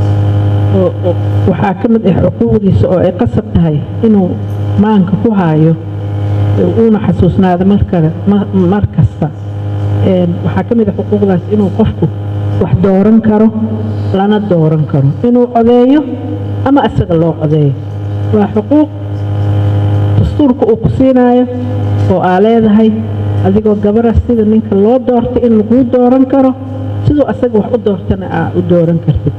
waxaa ka mid ah xuquuqdiisa oo ay qasab tahay inuu maanka ku haayo uuna xasuusnaado mar kasta waxaa ka mid ah xuquuqdaas inuu qofku wax dooran karo lana dooran karo inuu codeeyo ama asaga loo codeeyo waa xuquuq dastuurka uu ku siinaayo oo aa leedahay adigoo gabara sida ninka loo doortay in laguu dooran karo siduu asaga wax u doortana aa u dooran kartid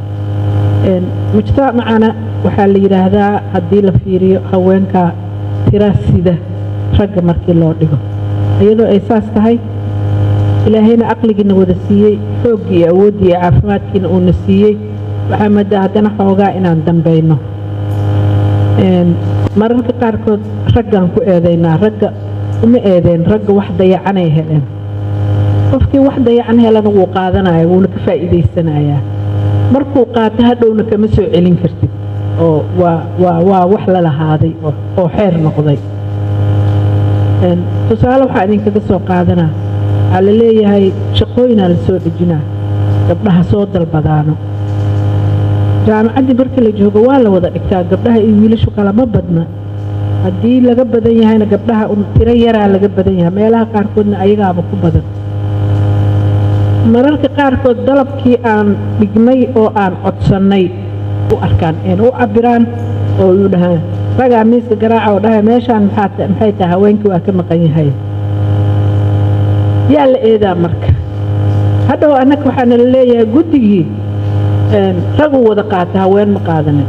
mujtamacana waxaa la yidhaahdaa haddii la fiiriyo haweenka tira sida ragga markii loo dhigo iyadoo ay saas tahay ilaahayna caqligiina wada siiyey xooggii iyo awooddii iyo caafimaadkiina uuna siiyey waxaa moodaa haddana xoogaa inaan dambayno mararka qaarkood raggaan ku eedaynaa ragga uma eedeen ragga wax dayacanay heleen qofkii wax dayacan helana wuu qaadanaya wuuna ka faa'iidaysanayaa markuu qaato hadhowna kama soo celin kartid oo waa waa waa wax la lahaaday oo xeer noqday tusaale waxaa idinkaga soo qaadanaa waxaa la leeyahay shaqooyinaa la soo dhejinaa gabdhaha soo dalbadaano jaamacaddii marka la joogo waa la wada dhigtaa gabdhaha iyo wiilashu kalama badna haddii laga badan yahayna gabdhaha tiro yaraa laga badan yahay meelaha qaarkoodna ayagaaba ku badan mararka qaarkood dalabkii aan dhignay oo aan codsannay u arkaan een u cabiraan oo u dhahaan ragaa miiska garaaca oo dhahay meeshaan maxay tahay haweenkii waa ka maqan yahay yaa la eedaa marka hadhow annaga waxaa nala leeyahay guddigii raguu wada qaata haween ma qaadanin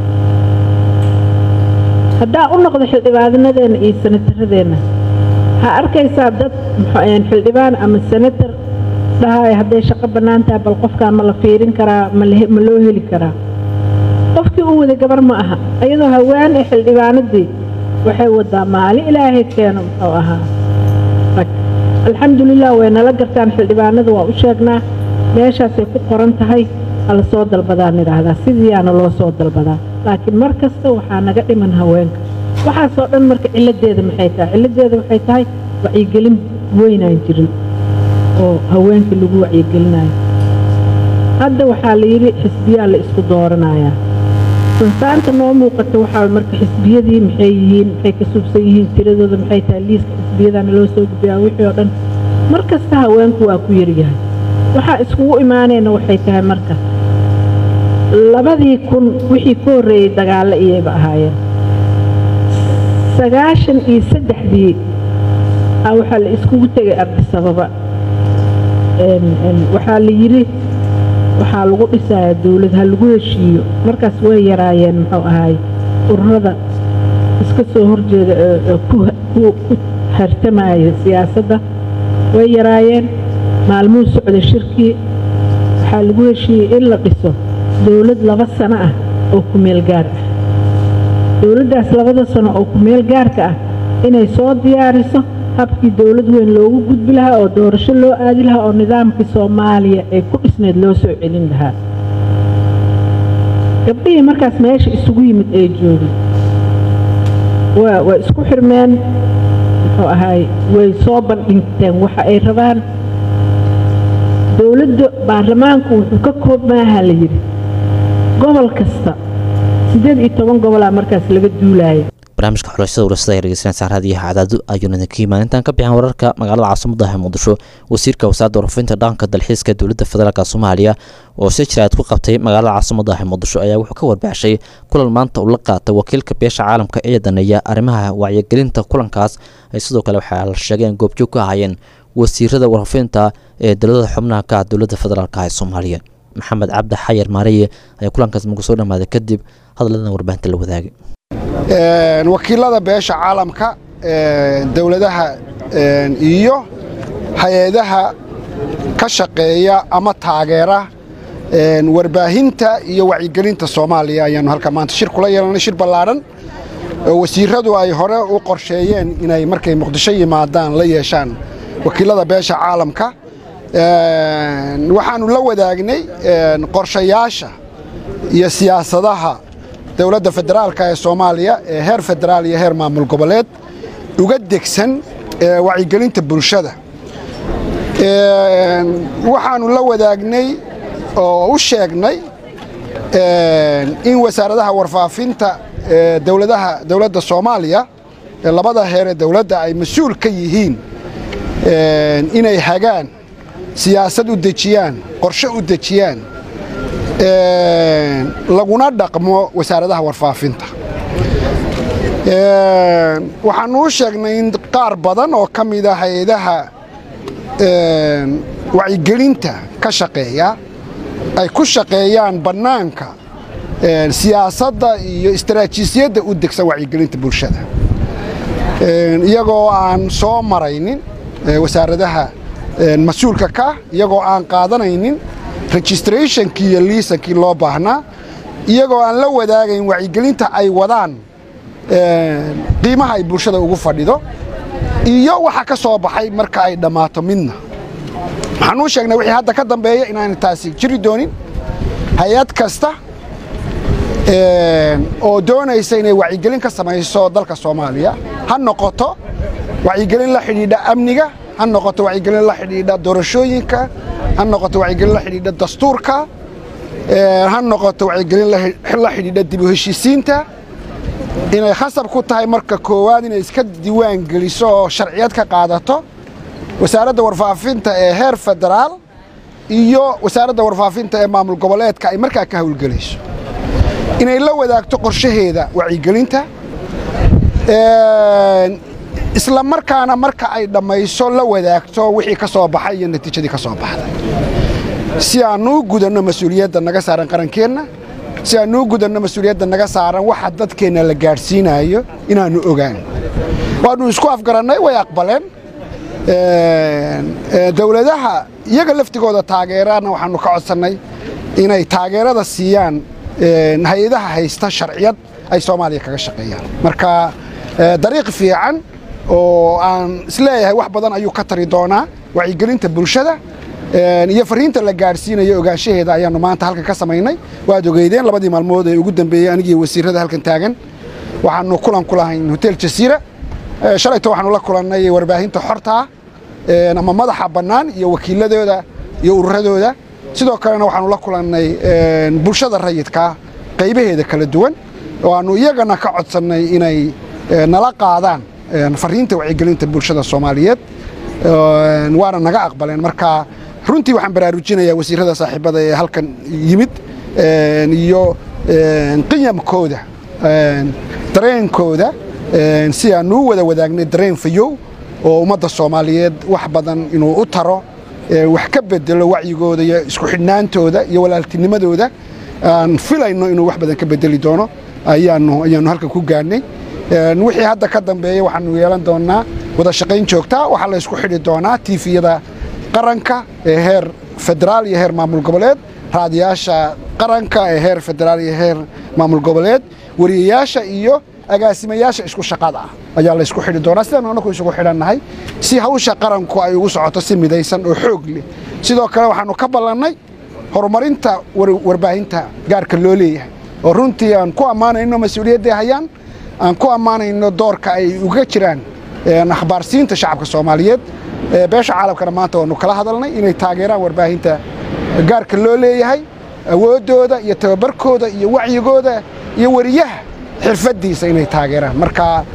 haddaa u noqdo xildhibaanadeenna iyo sanataradeenna waxaa arkaysaa dad xildhibaan ama sanatar dhahay hadday shaqo bannaan tahay bal qofkaan ma la fiirin karaa ma loo heli karaa qofkii u wada gabar ma aha iyadoo haween ee xildhibaanadii waxay wadaa maalin ilaahay keeno muxuu ahaa rag alxamdulilah way nala gartaan xildhibaanada waa u sheegnaa meeshaasay ku qoran tahay hala soo dalbadaan idhaahdaa sidiiyaana loo soo dalbadaa laakiin mar kasta waxaa naga dhiman haweenka waxaasoo dhan marka ciladeeda maxay tahay ciladeeda waxay tahay wacyigelin weynaan jirin oo haweenkii lagu wacyigelinayo hadda waxaa la yidhi xisbiyaa la isku dooranayaa sansaanta noo muuqata waxaa marka xisbiyadii maxay yihiin maxay ka subsan yihiin tiradooda maxay tahay liiska xisbiyadaana loo soo gudbiyaa wixii oo dhan mar kasta haweenku waa ku yaryahay waxaa iskugu imaanayna waxay tahay marka labadii kun wixii ka horreeyey dagaallo iyayba ahaayeen sagaashan iyo saddexdii a waxaa la iskugu tegay ardisababa waxaa la yidhi waxaa lagu dhisayaa dawlad ha lagu heshiiyo markaas way yaraayeen muxuu ahaay ururada iska soo horjeeda ku hartamaya siyaasadda way yaraayeen maalmuhu socda shirkii waxaa lagu heshiiyey in la dhiso dawlad laba sano ah oo ku meel gaar ah dawladdaas labada sano oo ku meel gaarka ah inay soo diyaariso habkii dawlad weyn loogu gudbi lahaa oo doorasho loo aadi lahaa oo nidaamkii soomaaliya ee ku dhisneed loo soo celin lahaa gabdhihii markaas meesha isugu yimid ee joogay waa waa isku xirmeen muxuu ahaay way soo bandhigteen waxa ay rabaan dowladda baarlamaanku wuxuu ka koobmaaha la yidhi gobol kasta siddeed iyo toban gobolaa markaas laga duulaaya barnaamijka xulashada urasada ee dhegeysanaysaa raadiyaha cadaadu ayuuna idinka imaan intaan ka bixin wararka magaalada caasimada ah muqdisho wasiirka wasaaradda warfinta dhaqanka dalxiiska dowladda federaalk soomaaliya oo si jiraad ku qabtay magaalada caasimada ah muqdisho ayaa wuxuu ka warbaaxshay kulan maanta uu la qaatay wakiilka beesha caalamka ee daneeya arrimaha wacyigelinta kulankaas ay sidoo kale waxaa la sheegay in goobjoog ka ahaayeen wasiirada warfinta ee dowlada xubnaha ka ah dowladda federaalk ee soomaaliya maxamed cabdi xayar maariye ayaa kulankaas mugu soo dhammaaday kadib hadaladan warbaahinta la wadaagay wakiilada beesha caalamka dowladaha iyo hay-adaha ka shaqeeya ama taageera warbaahinta iyo wacyigelinta soomaaliya ayaanu halka maanta shir kula yeelanay shir ballaadhan oo wasiiradu ay hore u qorsheeyeen inay markay muqdisho yimaadaan la yeeshaan wakiilada beesha caalamka waxaanu la wadaagnay qorshayaasha iyo siyaasadaha dowladda federaalka ee soomaaliya ee heer federaal iyo heer maamul goboleed uga degsan wacyigelinta bulshada waxaanu la wadaagnay oo u sheegnay in wasaaradaha warfaafinta dowladaha dowladda soomaaliya ee labada heer ee dowladda ay mas-uul ka yihiin inay hagaan siyaasad u dejiyaan qorshe u dejiyaan laguna dhaqmo wasaaradaha warfaafinta waxaanu u sheegnay in qaar badan oo ka mida hay-adaha wacyigelinta ka shaqeeya ay ku shaqeeyaan bannaanka siyaasadda iyo istaraatiijiyadda u degsan wacyigelinta bulshada iyagoo aan soo maraynin wasaaradaha mas-uulka ka iyagoo aan qaadanaynin registrationkii iyo liisankii loo baahnaa iyagoo aan la wadaagayn wacyigelinta ay wadaan qiimaha ay bulshada ugu fadhido iyo waxa ka soo baxay marka ay dhammaato midna waxaan uu sheegnay wixii hadda ka dambeeya inaanay taasi jiri doonin hay-ad kasta oo doonaysa inay wacyigelin ka samayso dalka soomaaliya ha noqoto wacyigelin la xidhiidha amniga ha noqoto wacyigelin la xidhiidha doorashooyinka ha noqoto wacyigelin la xidhiidha dastuurka ha noqoto wacyigelin la xidhiidha dib u heshiisiinta inay khasab ku tahay marka koowaad inay iska diiwaan geliso oo sharciyad ka qaadato wasaaradda warfaafinta ee heer federaal iyo wasaaradda warfaafinta ee maamul goboleedka ay markaa ka howlgelayso inay la wadaagto qorshaheeda wacyigelinta isla markaana marka ay dhammayso la wadaagto wixii ka soo baxay iyo natiijadii ka soo baxday si aannu u gudanno mas-uuliyadda naga saaran qarankeenna si aannu u gudanno mas-uuliyadda naga saaran waxa dadkeenna la gaadhsiinayo inaannu ogaan waannu isku afgarannay way aqbaleen dowladaha iyaga laftigooda taageerana waxaannu ka codsannay inay taageerada siiyaan hay-adaha haysta sharciyad ay soomaaliya kaga shaqeeyaan marka dariiq fiican oo aan isleeyahay wax badan ayuu ka tari doonaa wacyigelinta bulshada iyo fariinta la gaadhsiinayo ogaanshaheeda ayaannu maanta halkan ka samaynay waad ogeydeen labadii maalmood ee ugu dambeeyey anigii wasiirada halkan taagan waxaannu kulan ku lahayn hotel jasiira shalayto waxaanu la kulannay warbaahinta xortaa ama madaxa bannaan iyo wakiiladooda iyo ururadooda sidoo kalena waxaanu la kulannay bulshada rayidkaa qaybaheeda kala duwan oo aannu iyagana ka codsannay inay nala qaadaan fariinta wacyigelinta bulshada soomaaliyeed waana naga aqbaleen marka runtii waxaan baraarujinayaa wasiirada saaxiibada ee halkan yimid iyo qiyamkooda dareenkooda si aanu u wada wadaagnay dareen fayow oo ummadda soomaaliyeed wax badan inuu u taro wax ka bedelo wacyigooda iyo isku xidhnaantooda iyo walaaltinimadooda aan filayno inuu wax badan ka bedeli doono ayaanu ayaanu halkan ku gaadhnay wixii hadda ka dambeeya waxaanu yeelan doonaa wada shaqayn joogtaa waxaa la isku xidhi doonaa tiifiyada qaranka ee heer federaal iyo heer maamul goboleed raadiyaasha qaranka ee heer federaal iyo heer maamul goboleed wariyayaasha iyo agaasimayaasha isku shaqada ah ayaa la isku xidhi doonaa sidaan anaku isugu xidhannahay si hawsha qaranku ay ugu socoto si midaysan oo xoog leh sidoo kale waxaanu ka ballannay horumarinta warbaahinta gaarka loo leeyahay oo runtii aan ku ammaanayno mas-uuliyadday hayaan aan ku ammaanayno doorka ay uga jiraan akhbaarsiinta shacabka soomaaliyeed beesha caalamkana maanta waanu kala hadalnay inay taageeraan warbaahinta gaarka loo leeyahay awooddooda iyo tababarkooda iyo wacyigooda iyo weriyaha xirfaddiisa inay taageeraan marka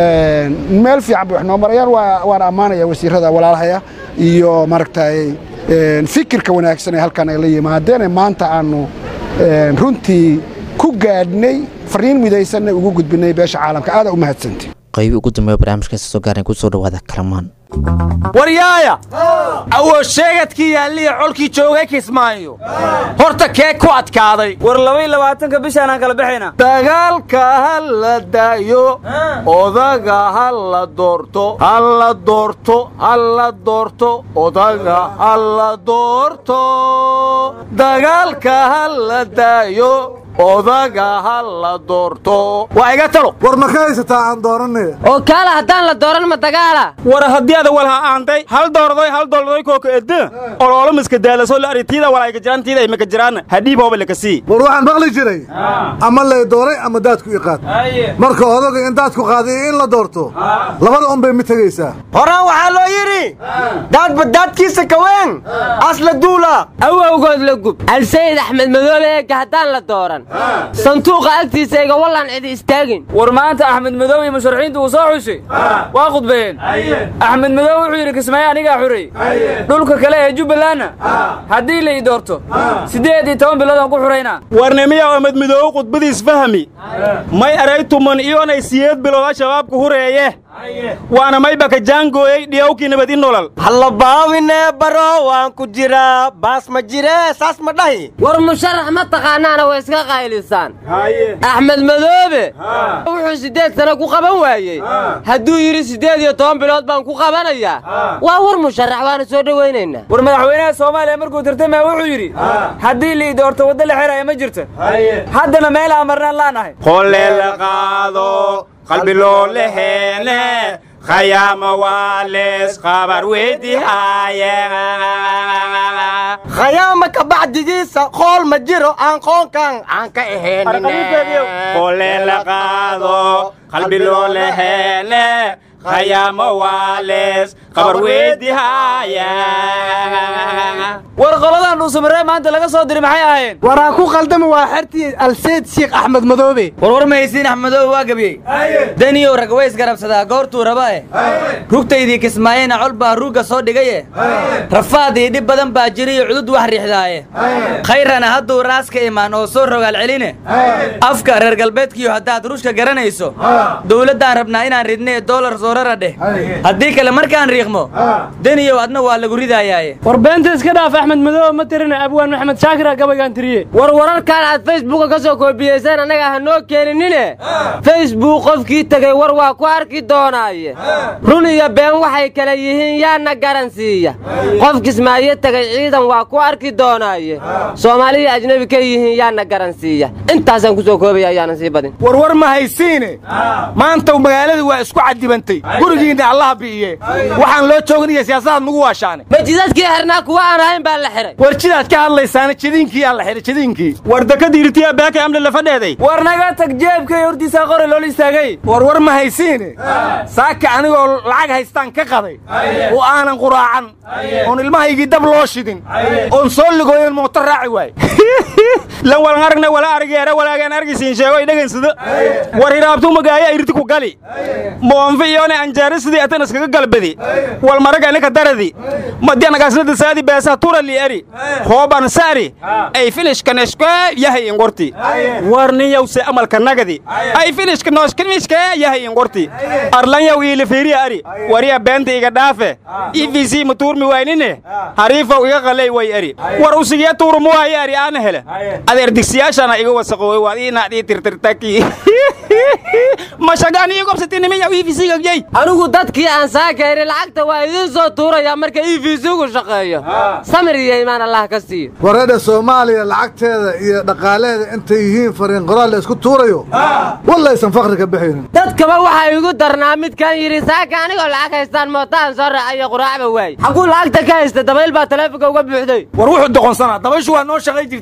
meel fiican bay wax noo marayaan waana ammaanaya wasiirada walaalahaya iyo maaragtay fikirka wanaagsan ee halkan ay la yimaadeen maanta aanu runtii ku gaadhnay fariin midaysanna ugu gudbinay beesha caalamka aada u mahadsantay qaybi ugu dambeeya barnaamijkaasi soo gaarnay kusoo dhawaada kalamaan waryaaya awood sheegadkii yaalliya colkii joogay kismaayo horta kee ku adkaaday war labay labaatanka bishaanaan kala baxayna dagaalka ha la daayo odaga ha la doorto ha la doorto ha la doorto odaga ha la doorto dagaalka ha la daayo odaga ha la doorto waa iga talo war ma ka haysataa aan dooranay oo kaala haddaan la dooran ma dagaala war haddii ada walha aantay hal doordoy hal doordoy kooka edda oloolo miska daalaso la aritiida walayga jiraantiida ay maka jiraan hadhiib hooba laka sii war waxaan maqli jiray ama lay dooray ama daadku i qaad marka odaga in daadku qaaday iyo in la doorto labada un bay mid tegaysaa horaan waxaa loo yidhi daadba daadkiisa kaween asla duula awowgood la gub alsayid axmed madoole eegga haddaan la dooran sanduuqa agtiisa iga wallaan cidi istaagin war maanta axmed madow iyo musharaxiintu uu soo xushay waa khudbeeyeen axmed madow wuxuu yidhi kismaayo anigaa xurey dhulka kale ee jubbalandna haddii la ii doorto siddeed iyo toban bilood aan ku xuraynaa warnimiya axmed madow khudbadiis fahmi may aray tuman iyonay siyeed bilooda shabaabka hureeye waana maybaka jaangooyey dhiyawkii nabad i nolol hallabaabinee baro waan ku jiraa baas ma jiree saas ma dhahi war musharax ma taqaanaana way iska qaylisaan axmed madoobe wuxuu siddeed sano ku qaban waayey hadduu yidhi siddeed iyo toban bilood baan ku qabanayaa waa war musharax waana soo dhowaynaynaa war madaxweynaha soomaaliya markuu tartamaya wuxuu yidhi haddii lii doorto waddo la xiraya ma jirta haddana meel aan marnaan laanahay qolle la qaado qalbi loo leheene khayaama waa lees qabar weydihaaye khayaama ka bacdigiisa qool ma jiro aan qoonkan aan ka ahaynqolle la qaado qalbi loo leheene khayaama waa lees qabar weydihaaye war qoladan dhuusamaree maanta laga soo diray maxay ahaayeen waraa ku qaldama waa xertii alseyd shiikh axmed madoobe war war mahaysiin axmed madoobe waa gebiyey daniyow rag way isgarabsadaa goortuu raba eh rugtaydii kismaayena col baa ruugga soo dhigaye rafaad iyo dhib badan baa jiriyo cudud wax riixdaaye khayrana hadduu raaska imaan oo soo rogaal celine afka reer galbeedkiiyo haddaad ruushka garanayso dowladdaan rabnaa inaan ridnee doolar soorara dheh haddii kale markaan riiqmo daniyow adna waa lagu ridayaaye war beenta iska dhaaf axmed madoobe ma tirina abwaan maxamed shaakira gabaygaan tiriye war wararkan aad facebooka ka soo koobiyeyseen annaga ha noo keeninine facebook qofkii tegey war waa ku arki doonaaye run iyo been waxay kale yihiin yaana garan siiya qof kismaayo tegay ciidan waa ku arki doonaaye soomaaliya ajnebi ka yihiin yaana garan siiya intaasaan ku soo koobaya ayaanan sii badin warwar ma haysiine maanta magaalada waa isku cadibantay gurigiinna allaha bi'iye waxaan loo joognaya siyaasadaad nagu waashaane majidadkii xirnaa kuwa aan ahayn baa la xiray war jidaad ka hadlaysaana jadiinkii aa la xiray jadiinkii war dakadiirtiya baaka amle la fadheeday war naga tag jeebkay hortiisaa qore loola istaagay war war ma haysiine saaka anigoo lacag haystaan ka qaday oo aanan quraacan oon ilmahaygii dab loo shidin oon soo ligooyen mooto raaci waay lan walan aragna wala argeera walaagaan argisiin sheego idhagansada war hiraabtuu magaaya irti ku gali moonfi iyone anjaari sidii atan iskaga galbadi wal marag anika daradi madi anagaasnada saadi beesaha turali eri hooban sari ay filishka neshke yahay ingorti war nin yawse amalka nagadi ay filishka nooshkimishke yahay ingorti arlan yaw iila fiiriya ari wariya beenta iga dhaafe evc matuurmi waynine hariifow iga qalay way eri war usigiya tuurumu waaye ari aana hele adeer digsiyaashana iga wasaqooy waad ii naadii tirtirtaki mashagaan ii gobsatinimiya evc gagyay anigu dadkii aan saakayni lacagta waa idiin soo tuurayaa marka e v c gu shaqeeyo samir iyo imaan allah ka siiyo wareedha soomaaliya lacagteeda iyo dhaqaalaheeda intay yihiin fariin qoraal la isku tuurayo wallaysan fakri ka bixaynin dadkaba waxaa igu darnaa midkan yidhi saaka anigoo lacag haystaan mootaan soo raacayo quraacba waay xaguu lacagta ka haysta dabayl baa taleefonka uga buuxday war wuxuu doqonsanaa dabayshu waa noo shaqay jirtay dabayshii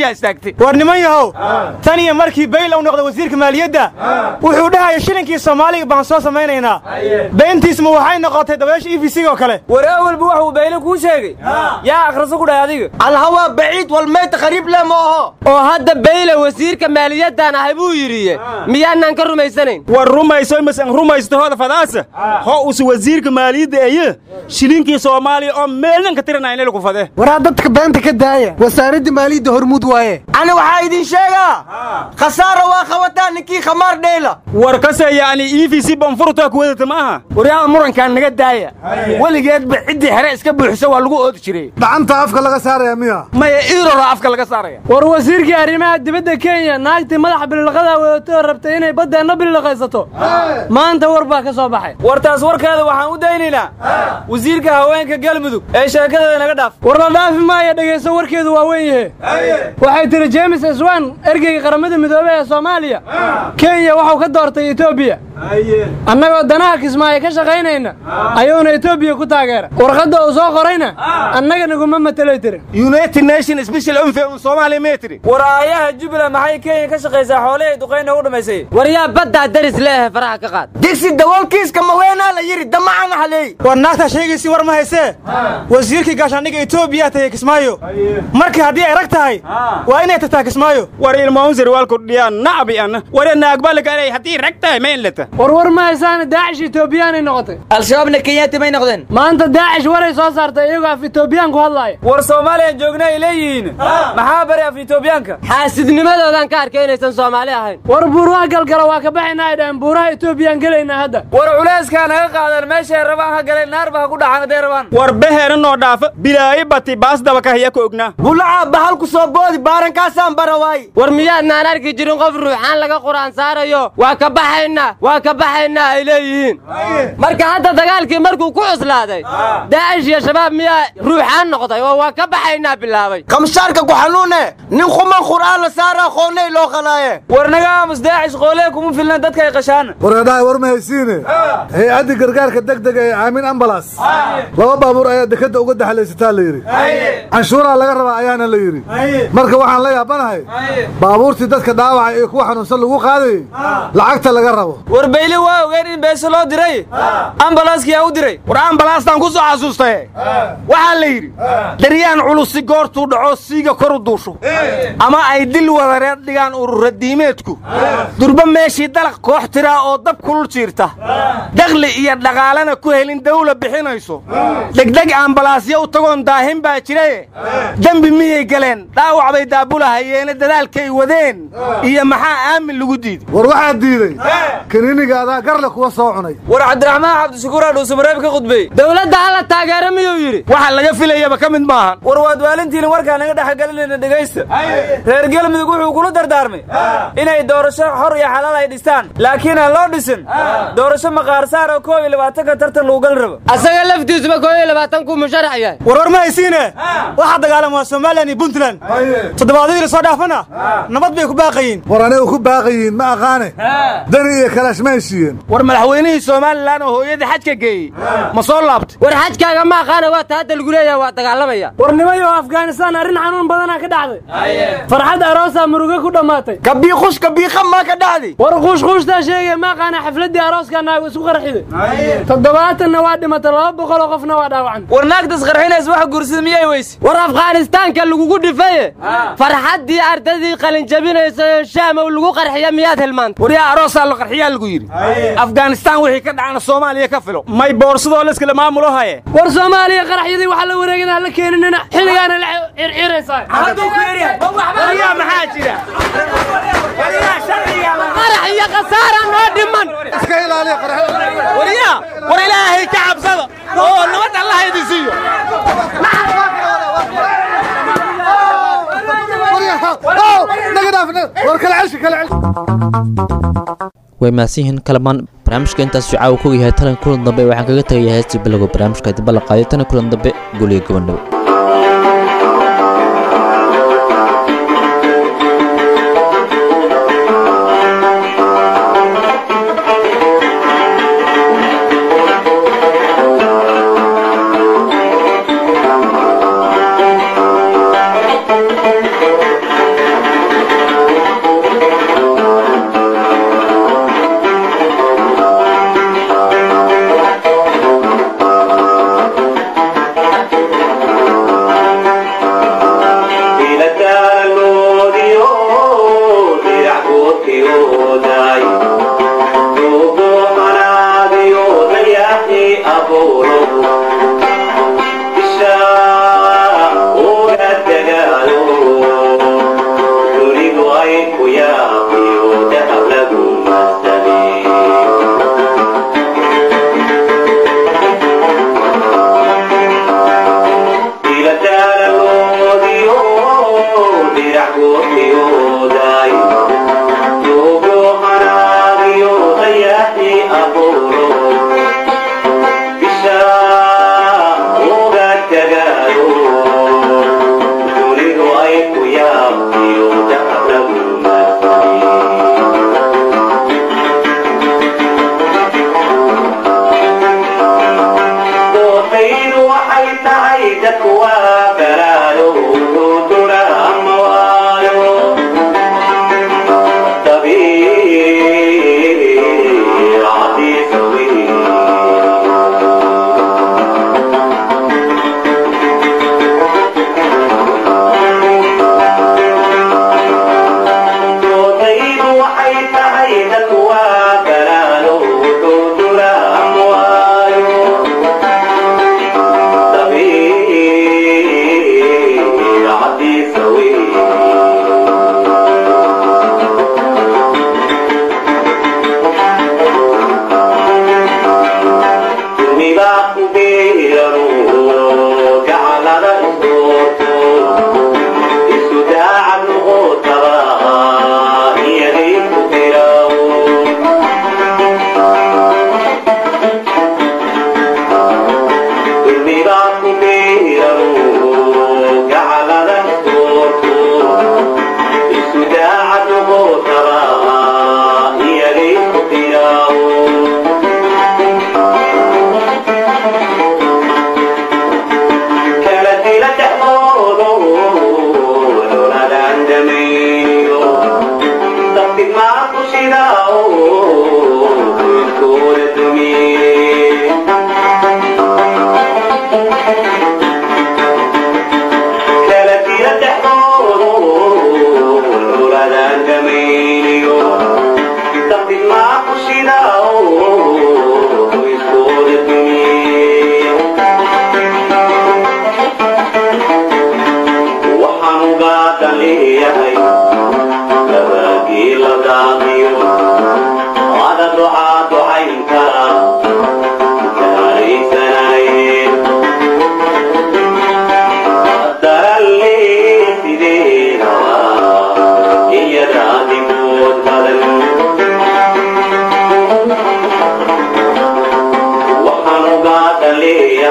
meeshaa istaagtay war niman yahow tan iyo markii bayl uu noqday wasiirka maaliyadda wuxuu dhahaya shilinkii soomaaliga baan soo samaynaynaa beentiisma waxay noqotay dabeesha e v c oo kale war awalba waxuu bayle kuu sheegay yaa akhriso ku dhahay adiga alhawaa baciid walmayta qariib le ma aho oo hadda bayle wasiirka maaliyaddan ahay buu yidhi miyaanaan ka rumaysanayn war rumayso masan rumaysto hooda fadaasa ho usu wasiirka maaliyadda eye shilinkii soomaaliya oo meelnan ka tiranaya inay lagu fade waraa dadka beenta ka daaya wasaaradda maaliyadda hormuud waaye ani waxaa idin sheegaa khasaara waa qabataa ninkii khamaar dheyla war kase yacni e v c banfurtaa ku wadata ma aha waryaada murankaan naga daaya weligeedba ciddii xere iska buuxisa waa lagu oodi jiray gacanta afka laga saaraya miya maya iirora afka laga saaraya war wasiirkii arrimaha dibadda kenya naagtii madaxa bililaqadaa wadatoo rabtay inay baddeenna bililaqaysato maanta war baa ka soo baxay war taas warkeeda waxaan u daynaynaa wasiirka haweenka galmudug ee sheekadeeda naga dhaaf war la dhaafi maaya dhegayso warkeedu waa weyn yahe waxay tihi jeemes iswan ergeyga qaramada midoobey ee soomaaliya kenya waxuu ka doortay etoobiya annagoo danaha kismaayo ka shaqaynayna ayuuna etoobiya ku taageera warqadda uu soo qorayna annaga naguma matelay tiri united nation special unfe un soomaaliya mee tiri war aayaha jubbaland maxay kenya ka shaqaysaa xoolihii duqayna u dhammaysay war yaa baddaa daris leehe faraha ka qaad digsi dawoolkiiska maweenaa la yidhi damacana haleey war naagtaa sheegaysi war ma haysee wasiirkii gaashaandhiga etoobiya tagay kismaayo marka haddii ay rag tahay waa inay tagtaa kismaayo war ilmaunzir waalku dhiyaa nacabi anna ware naagbalagaanay haddii rag tahay ma in leta war war ma haysaana daacish etoobiyaanay noqotay al-shabaabna kenyaati may noqdeen maanta daacish waray soo saartay iyagoo af etoobiyaan ku hadlaaya war soomaaliyan joogna ay leeyihiin maxaa bari af etoobiyaanka xaasidnimadoodan ka arkay inaysan soomaali ahayn war buuraha galgala waa ka baxayna ay dhaheen buuraha etoobiyaan gelaynaa hadda war culeyskaa naga qaadan meeshay rabaan ha galeen naarba ha ku dhaxan hadday rabaan war beheena noo dhaafa bilaayi bati baasdaba kahiya ka ognaa bulaca bahal ku soo boodi baarankaasaan bara waay war miyaadnaan arki jirin qof ruuxaan laga qur'aan saarayo waa ka baxaynaa waa ka baxaynaa ay leeyihiin marka hadda dagaalkii markuu ku cuslaaday daacish iyo shabaab miyaa ruuxaan noqday oo waa ka baxaynaa bilaabay kamshaarka ku xanuune nin kuman qur'aan la saara qoonnay loo qalaaye war naga aamus daacish qoolee kuma filna dadka ay qashaana wareedhahay war ma haysiine hay-adda gargaarka degdega ee aamin ambalas laba baabuur ayaa dekadda uga daxlaysataa la yidhi canshuuraa laga rabaa ayaana la yidhi marka waxaan la yaabanahay baabuurtii dadka dhaawacay iyo kuwa xanuunsan lagu qaadayey lacagta laga rabo war bayle waa ogeen in beese loo diray ambalaaskiyaa u diray war ambalaastaan ku soo xasuustaye waxaa la yidhi daryaan culusi goortuu dhaco siiga koru duusho ama ay dil wadareed dhigaan ururadiimeedku durba meeshii dalaq koox tiraa oo dab kulul jiirta dakhli iyo dhaqaalana ku helin dawla bixinayso degdeg ambalaasyo u tagoon daahin baa jiraye dembi miyay galeen dhaawac bay daabulahayeene dadaalkay wadeen iyo maxaa aamin lagu diiday war waxaa diiday kaniiniga adaa garle kuwa soo cunay war cabdiraxmaan cabdishakuur aa dhuusamareeb ka khudbay dowladda hala taageero miyuu yidhi waxa laga filayaba ka mid maahan war waad waalintiina warkaa naga dhexgelinayna dhegaysta reer galmudug wuxuu kula dardaarmay inay doorasho xor iyo xalaal ay dhistaan laakiin aan loo dhisin doorasho maqaarsaar oo koob iyo labaatanka tartan lagu gali rabo asaga laftiisuba koob iyo labaatankuu musharax yahay war war ma haysiine waxaa dagaalam waa somalilan iyo puntland toddobaadyadii la soo dhaafana nabad bay ku baaqayiin war anigu ku baaqayiin ma aqaane dani iyo kalaash ma heshiiyeen war madaxweynihii somalilan oo hooyadii xajka geeyey ma soo laabtay war xajkaaga ma aqaana waa ta hadda lagu leeyaha waa dagaalamaya war nimayo afghanistaan arrin xanuun badanaa ka dhacday farxad aroosaa murugo ku dhammaatay kabiiqush kabiiqa maa ka dhacday war quushquushtaa sheegaya ma aqaana xafladdii arooskaa naagu isku qarxiday toddobaatanna waa dhimatay laba boqoloo qofna waa dhaawacan war naagtas qarxinays waxa guursada miyay weyse war afghanistaanka lagugu dhifaye farxaddii ardadii qalinjabinaysa ee shaamow lagu qarxiya miyaad hilmaanta war yaa aroosaa la qarxiyaa lagu yidhi afghanistaan wixii ka dhacana soomaaliya ka filo may boorsadoo layskala maamulo haye war soomaaliya qaraxyadii waxaa la wareegana hala keeninina xilligaana la circiraysaa waryaa maxaa jira qarax iyo khasaara noo dhiman iska ilaaliya waryaa war ilaahay ka cabsada oo nabad allah idin siiyo way mahadsan yihiin kalamaan barnaamijka intaas caawa ku yahay talan kulan dambe waxaan kaga tagaya heestii bilowga barnaamijka dibba la qaaday tana kulan dambe guliga gabandhow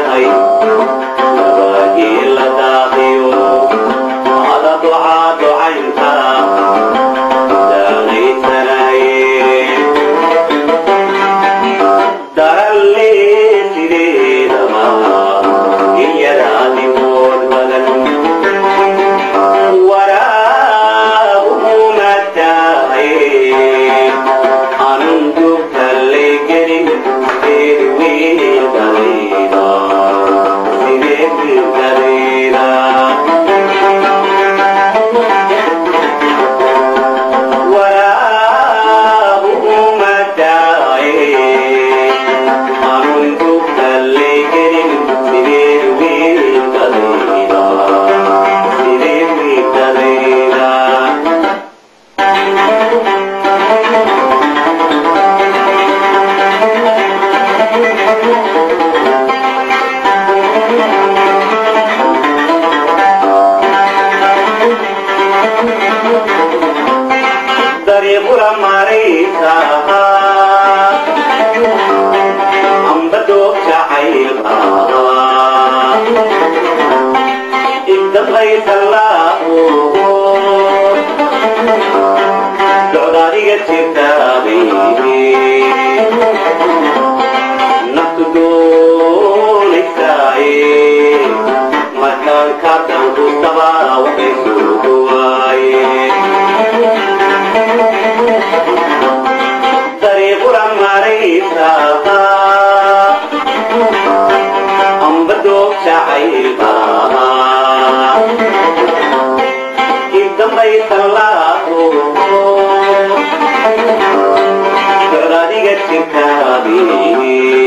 yahay waagii la daaqiyo ada ducaa ducaynta daaqaysanaye daralle sideedaba iyada adimood badan waraabuhu mataaye anun dugtalle gelin seed wiil dalayda sideed wiil dalayda waraabuhu mataaye anun dugtalle gelin sideed wiil dalayda sideed wiil dalayda dariiqula marayka amba doog jacaylka idamqaysalaaho socdaadiga jirtaabay naftu doonaysaaye markaan ka danqustaba waxay suugu waaye dariiqula maraysa amba doog jacaylka idambaysalaaho socdaadiga jirtaabi